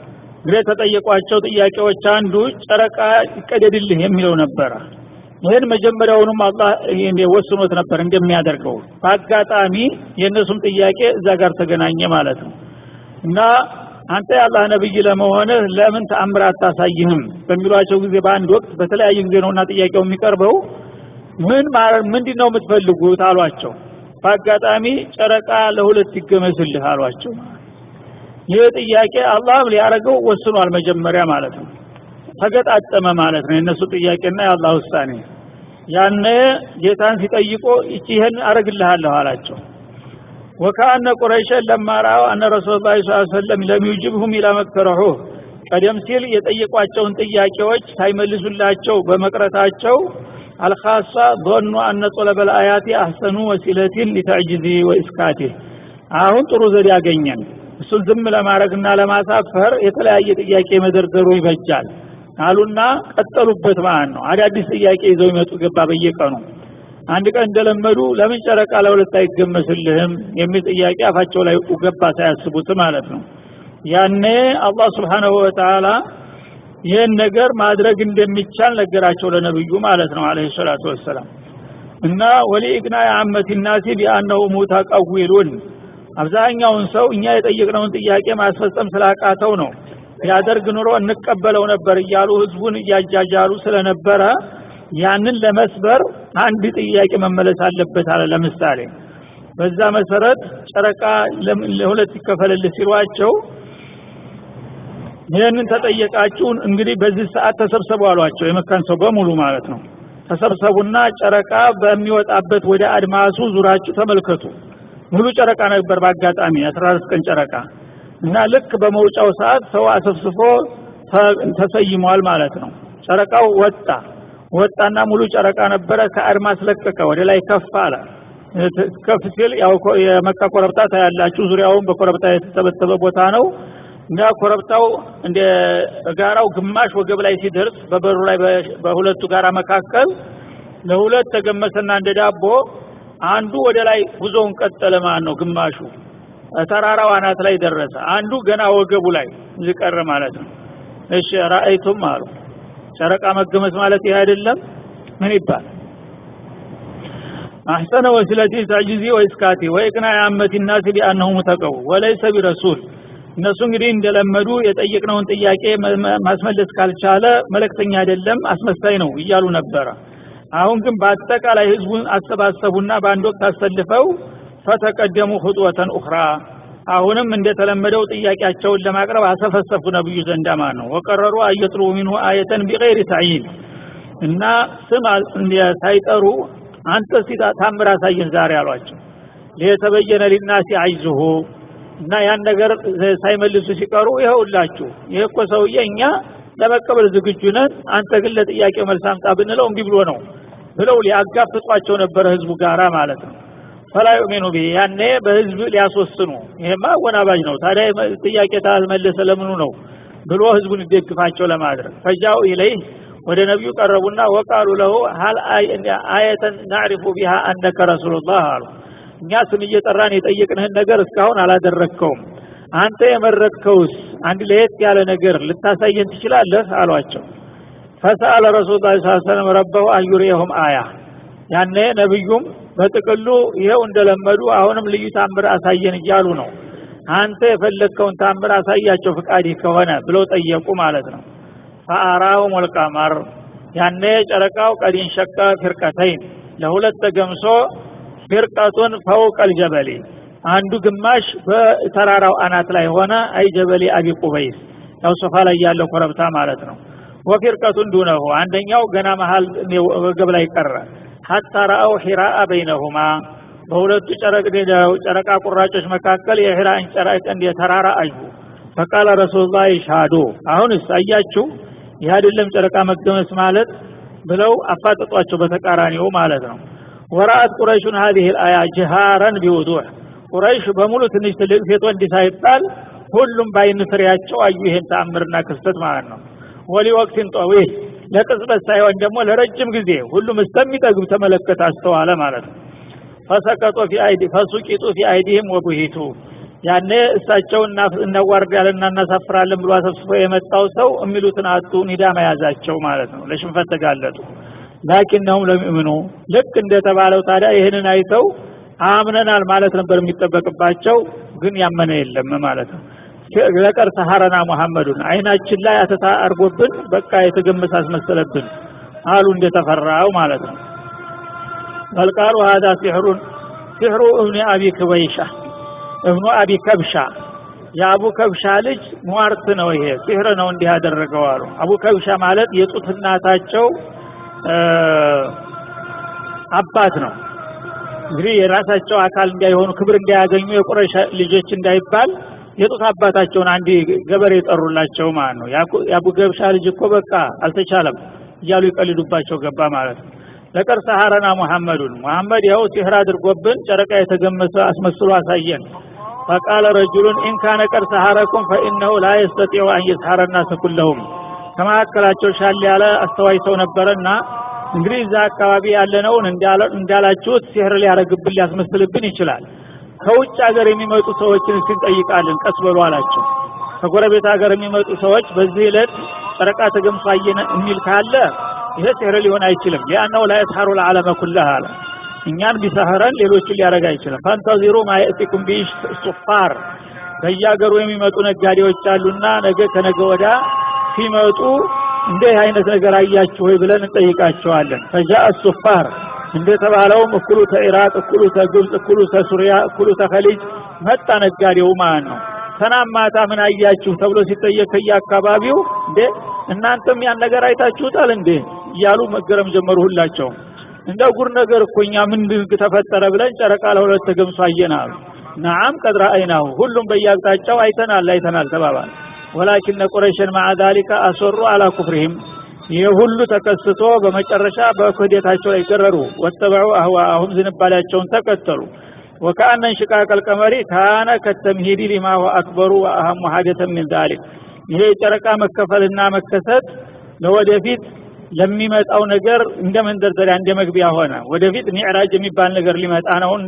እንግዲህ የተጠየቋቸው ጥያቄዎች አንዱ ጨረቃ ይቀደድልህ የሚለው ነበረ ይህን መጀመሪያውንም አላህ ወስኖት ነበር እንደሚያደርገው በአጋጣሚ የእነሱም ጥያቄ እዛ ጋር ተገናኘ ማለት ነው እና አንተ የአላህ ነብይ ለመሆንህ ለምን ተአምር አታሳይህም በሚሏቸው ጊዜ በአንድ ወቅት በተለያየ ጊዜ ነውና ጥያቄው የሚቀርበው ምን ምንድን ነው የምትፈልጉት አሏቸው በአጋጣሚ ጨረቃ ለሁለት ይገመስልህ አሏቸው ይህ ጥያቄ አላህም ሊያደርገው ወስኗል መጀመሪያ ማለት ነው ተገጣጠመ ማለት ነው የእነሱ ጥያቄና የአላህ ውሳኔ ያነ ጌታን ሲጠይቆ ይህን አረግልሃለሁ አላቸው ወካአነ ቁረይሸን ለማራው አነ ረሱል ላ ስ ሰለም ለም ዩጅብሁም ኢላ መክተረሑህ ቀደም ሲል የጠየቋቸውን ጥያቄዎች ሳይመልሱላቸው በመቅረታቸው አልካሳ ظኑ አነ ጦለበል አያቲ አህሰኑ ወሲለቲን ሊተዕጅዚ ወኢስካቴ አሁን ጥሩ ዘዴ ያገኘን እሱን ዝም ለማድረግና ለማሳፈር የተለያየ ጥያቄ መደርደሩ ይበጃል አሉና ቀጠሉበት ማለት ነው አዳዲስ ጥያቄ ይዘው ይመጡ ገባ በየቀኑ አንድ ቀን እንደለመዱ ለምን ጨረቃ ለሁለት አይገመስልህም የሚል ጥያቄ አፋቸው ላይ ገባ ሳያስቡት ማለት ነው ያኔ አላህ ስብሓንሁ ወተላ ይህን ነገር ማድረግ እንደሚቻል ነገራቸው ለነብዩ ማለት ነው አለ ሰላቱ ወሰላም እና ወሊእግና የአመት ናሲ ቢአነሁ ሙተቀዊሉን አብዛኛውን ሰው እኛ የጠየቅነውን ጥያቄ ማስፈጸም ስላቃተው ነው ያደርግ ኑሮ እንቀበለው ነበር እያሉ ህዝቡን እያጃጃሉ ስለነበረ ያንን ለመስበር አንድ ጥያቄ መመለስ አለበት አለ ለምሳሌ በዛ መሰረት ጨረቃ ለሁለት ይከፈልልህ ሲሏቸው ይህንን ተጠየቃችሁን እንግዲህ በዚህ ሰዓት ተሰብሰቡ አሏቸው የመካን ሰው በሙሉ ማለት ነው ተሰብሰቡና ጨረቃ በሚወጣበት ወደ አድማሱ ዙራችሁ ተመልከቱ ሙሉ ጨረቃ ነበር በአጋጣሚ አስራ አራት ቀን ጨረቃ እና ልክ በመውጫው ሰዓት ሰው አሰፍስፎ ተሰይሟል ማለት ነው ጨረቃው ወጣ ወጣና ሙሉ ጨረቃ ነበረ ከአድማስ ለቀቀ ወደ ላይ ከፍ አለ ከፍ ሲል ያው የመካ ኮረብታ ታያላችሁ ዙሪያውን በኮረብታ የተተበተበ ቦታ ነው እና ኮረብታው እንደ ጋራው ግማሽ ወገብ ላይ ሲደርስ በበሩ ላይ በሁለቱ ጋራ መካከል ለሁለት ተገመሰና እንደ ዳቦ አንዱ ወደ ላይ ጉዞውን ቀጠለ ማለት ነው ግማሹ ተራራው አናት ላይ ደረሰ አንዱ ገና ወገቡ ላይ ዝቀረ ማለት ነው እሺ ራአይቱም አሉ ጨረቃ መገመስ ማለት ይህ አይደለም ምን ይባል አሕሰነ ወሲለቲ ተዕጅዚ ወይስካቲ ወይቅና የአመት ናሲ ቢአነሁ ሙተቀው ወለይሰ ቢረሱል እነሱ እንግዲህ እንደለመዱ የጠየቅነውን ጥያቄ ማስመለስ ካልቻለ መለክተኛ አይደለም አስመሳይ ነው እያሉ ነበረ አሁን ግን በአጠቃላይ ህዝቡን አሰባሰቡና በአንድ ወቅት አሰልፈው ፈተቀደሙ ሁጥወተን ኡኽራ አሁንም እንደተለመደው ጥያቄያቸውን ለማቅረብ አሰፈሰፉ ነብዩ ዘንዳ ማለት ነው ወቀረሩ አየጥሩ ሚንሁ አየተን ቢገይር ተዕይን እና ስም ሳይጠሩ አንተ ሲታ ታምር አሳየን ዛሬ አሏቸው ሊተበየነ ሊናሲ አይዝሁ እና ያን ነገር ሳይመልሱ ሲቀሩ ይኸውላችሁ ይህ እኮ ሰውዬ እኛ ለመቀበል ዝግጁ ነን አንተ ግን ለጥያቄው መልስ አምጣ ብንለው እምቢ ብሎ ነው ብለው ሊያጋፍጧቸው ነበረ ህዝቡ ጋራ ማለት ነው ፈላ ዩሚኑ ቢህ ያኔ በህዝብ ሊያስወስኑ ይሄማ አወናባጅ ነው ታዲያ ጥያቄ ታልመለሰ ለምኑ ነው ብሎ ህዝቡን ይደግፋቸው ለማድረግ ፈጃው ኢለይህ ወደ ነቢዩ ቀረቡና ወቃሉ ለሁ ሀል አየተን ናዕሪፉ ቢሃ አነከ ረሱሉላህ አሉ እኛ ስም እየጠራን የጠየቅንህን ነገር እስካሁን አላደረግከውም አንተ የመረጥከውስ አንድ ለየት ያለ ነገር ልታሳየን ትችላለህ አሏቸው ፈሰአለ ረሱል ላ ሰለም ረበሁ አዩሪየሁም አያ ያኔ ነቢዩም በጥቅሉ ይኸው እንደለመዱ አሁንም ልዩ ታምር አሳየን እያሉ ነው አንተ የፈለግከውን ታምር አሳያቸው ፍቃድ ከሆነ ብለው ጠየቁ ማለት ነው ፈአራሁም ወልቀመር ያኔ ጨረቃው ቀዲን ሸቀ ፊርቀተይን ለሁለት ተገምሶ ፊርቀቱን ፈውቀል ጀበሌ አንዱ ግማሽ በተራራው አናት ላይ ሆነ አይ ጀበሌ አቢ ቁበይስ ያው ሶፋ ላይ ያለው ኮረብታ ማለት ነው ወፊርቀቱን ዱነሁ አንደኛው ገና መሀል ወገብ ላይ ቀረ ሀታ ረአው ሒራአ በይነሁማ በሁለቱ ጨረቃ ቁራጮች መካከል የሒራን ጨረቅ እንደ ተራራ አዩ ፈቃለ ረሱሉላህ ይሻዱ አሁንስ አያችሁ ይህ አይደለም ጨረቃ መገመስ ማለት ብለው አፋጠጧቸው በተቃራኒው ማለት ነው ወራአት ቁረይሹን ሀዚህ ልአያ ጅሃረን ቢውዱሕ ቁረይሽ በሙሉ ትንሽ ትልቅ ሴት ወንድ ሳይባል ሁሉም በአይን ፍሬያቸው አዩ ይሄን ተአምርና ክስተት ማለት ነው ወሊ ወቅትን ጠዊል ለቅጽበት ሳይሆን ደግሞ ለረጅም ጊዜ ሁሉም እስከሚጠግብ ተመለከተ አስተዋለ ማለት ነው ፈሰቀጦ ፊ አይዲ ፈሱቂጡ ፊ አይዲህም ወቡሂቱ ያኔ እሳቸው እናዋርዳለንና እናሳፍራለን ብሎ አሰብስፎ የመጣው ሰው የሚሉትን አጡ ኒዳ መያዛቸው ማለት ነው ለሽንፈት ተጋለጡ ላኪነሁም ለሚእምኑ ልክ እንደተባለው ታዲያ ይህንን አይተው አምነናል ማለት ነበር የሚጠበቅባቸው ግን ያመነ የለም ማለት ነው ለቀር ሰሐረና ሙሐመዱን አይናችን ላይ አተታ አርጎብን በቃ የተገመሰ አስመሰለብን አሉ እንደተፈራው ማለት ነው በልቃሉ ሀዛ ሲሕሩን ሲሕሩ እብኒ አቢ ክበይሻ እብኑ አቢ ከብሻ የአቡ ከብሻ ልጅ ሟርት ነው ይሄ ሲሕር ነው እንዲህ ያደረገው አሉ አቡ ከብሻ ማለት የጡት እናታቸው አባት ነው እንግዲህ የራሳቸው አካል እንዳይሆኑ ክብር እንዳያገኙ የቁረሽ ልጆች እንዳይባል የጡት አባታቸውን አንድ ገበሬ የጠሩላቸው ማለት ነው የአቡ ገብሻ ልጅ እኮ በቃ አልተቻለም እያሉ ይቀልዱባቸው ገባ ማለት ነው ለቀር ሰሐረና ሙሐመዱን ሙሐመድ ያው ሲህር አድርጎብን ጨረቃ የተገመሰ አስመስሎ አሳየን ፈቃለ ረጁሉን ኢንካነ ቀር ሰሐረኩም ፈኢነሁ ላ የስተጢዑ አን የስሐረ ናስ ኩለሁም ከመካከላቸው ሻል ያለ አስተዋይ ሰው ነበረና እንግዲህ እዛ አካባቢ ያለነውን እንዳላችሁት ሲህር ሊያደረግብን ሊያስመስልብን ይችላል ከውጭ ሀገር የሚመጡ ሰዎችን እስንጠይቃለን ቀስ በሉ አላቸው ከጎረቤት ሀገር የሚመጡ ሰዎች በዚህ ዕለት ጨረቃ ተገምሶ አየን የሚል ካለ ይሄ ሲህር ሊሆን አይችልም ሊአነው ላ የስሐሩ ልዓለመ ኩለህ አለ እኛን ቢሰህረን ሌሎችን ሊያደረግ አይችልም ፈንተዚሩ ማየእቲኩም ቢሽ ሱፋር ከየሀገሩ የሚመጡ ነጋዴዎች አሉና ነገ ከነገ ወዳ ሲመጡ እንዲህ አይነት ነገር አያችሁ ወይ ብለን እንጠይቃቸዋለን ፈጃአ ሱፋር እንደተባለውም እኩሉ ተኢራቅ እኩሉ ተግብፅ እኩሉ ተሱሪያ እኩሉ ተኸሊጅ መጣ ነጋዴው ማለት ነው ሰናም ማታ ምን አያችሁ ተብሎ ሲጠየቅ ከየአካባቢው እንዴ እናንተም ያን ነገር አይታችሁታል እንዴ እያሉ መገረም ጀመሩ ሁላቸው እንደ ጉር ነገር እኮ እኛ ምንድን ተፈጠረ ብለን ጨረቃ ለሁለት ተገምሶ አየናሉ ነዓም ቀድ ረአይናሁ ሁሉም በየአቅጣጫው አይተናል አይተናል ተባባል ወላኪነ ቁረይሽን ማዓ ዛሊከ አሰሩ አላ ኩፍሪህም ይህ ሁሉ ተከስቶ በመጨረሻ በክህደታቸው ላይ ገረሩ ወተበዑ አህዋአሁም ዝንባሌያቸውን ተከተሉ ወከአነ እንሽቃቅ አልቀመሪ ካነ ከተምሂዲ ሊማ ሁወ አክበሩ ወአህሙ ሀደተን ምን ዛሊክ ይሄ የጨረቃ መከፈልና መከሰት ለወደፊት ለሚመጣው ነገር እንደ መንደርደሪያ እንደ መግቢያ ሆነ ወደፊት ሚዕራጅ የሚባል ነገር ሊመጣ ነውና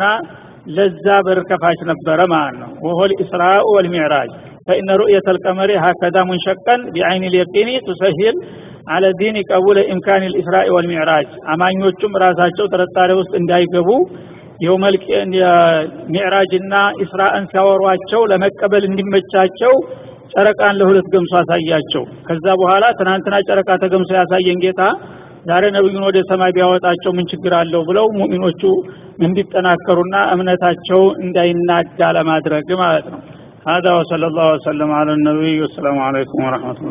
ለዛ በር ከፋች ነበረ ማለት ነው ወሆ ልእስራኡ ወልሚዕራጅ فإن رؤية القمر هكذا منشقا بعين اليقين تسهل على الدين قبول إمكان الإسراء والمعراج አማኞቹም ራሳቸው ጥርጣሬ ውስጥ እንዳይገቡ የውመል ሚዕራጅና ኢስራእን ሲያወሯቸው ለመቀበል እንዲመቻቸው ጨረቃን ለሁለት ገምሶ አሳያቸው ከዛ በኋላ ትናንትና ጨረቃ ተገምሶ ያሳየን ጌታ ዛሬ ነብዩን ወደ ሰማይ ቢያወጣቸው ምን ችግር አለው ብለው ሙእሚኖቹ እንዲጠናከሩና እምነታቸው እንዳይናጋ ለማድረግ ማለት ነው هذا وصلى الله وسلم على النبي والسلام عليكم ورحمة الله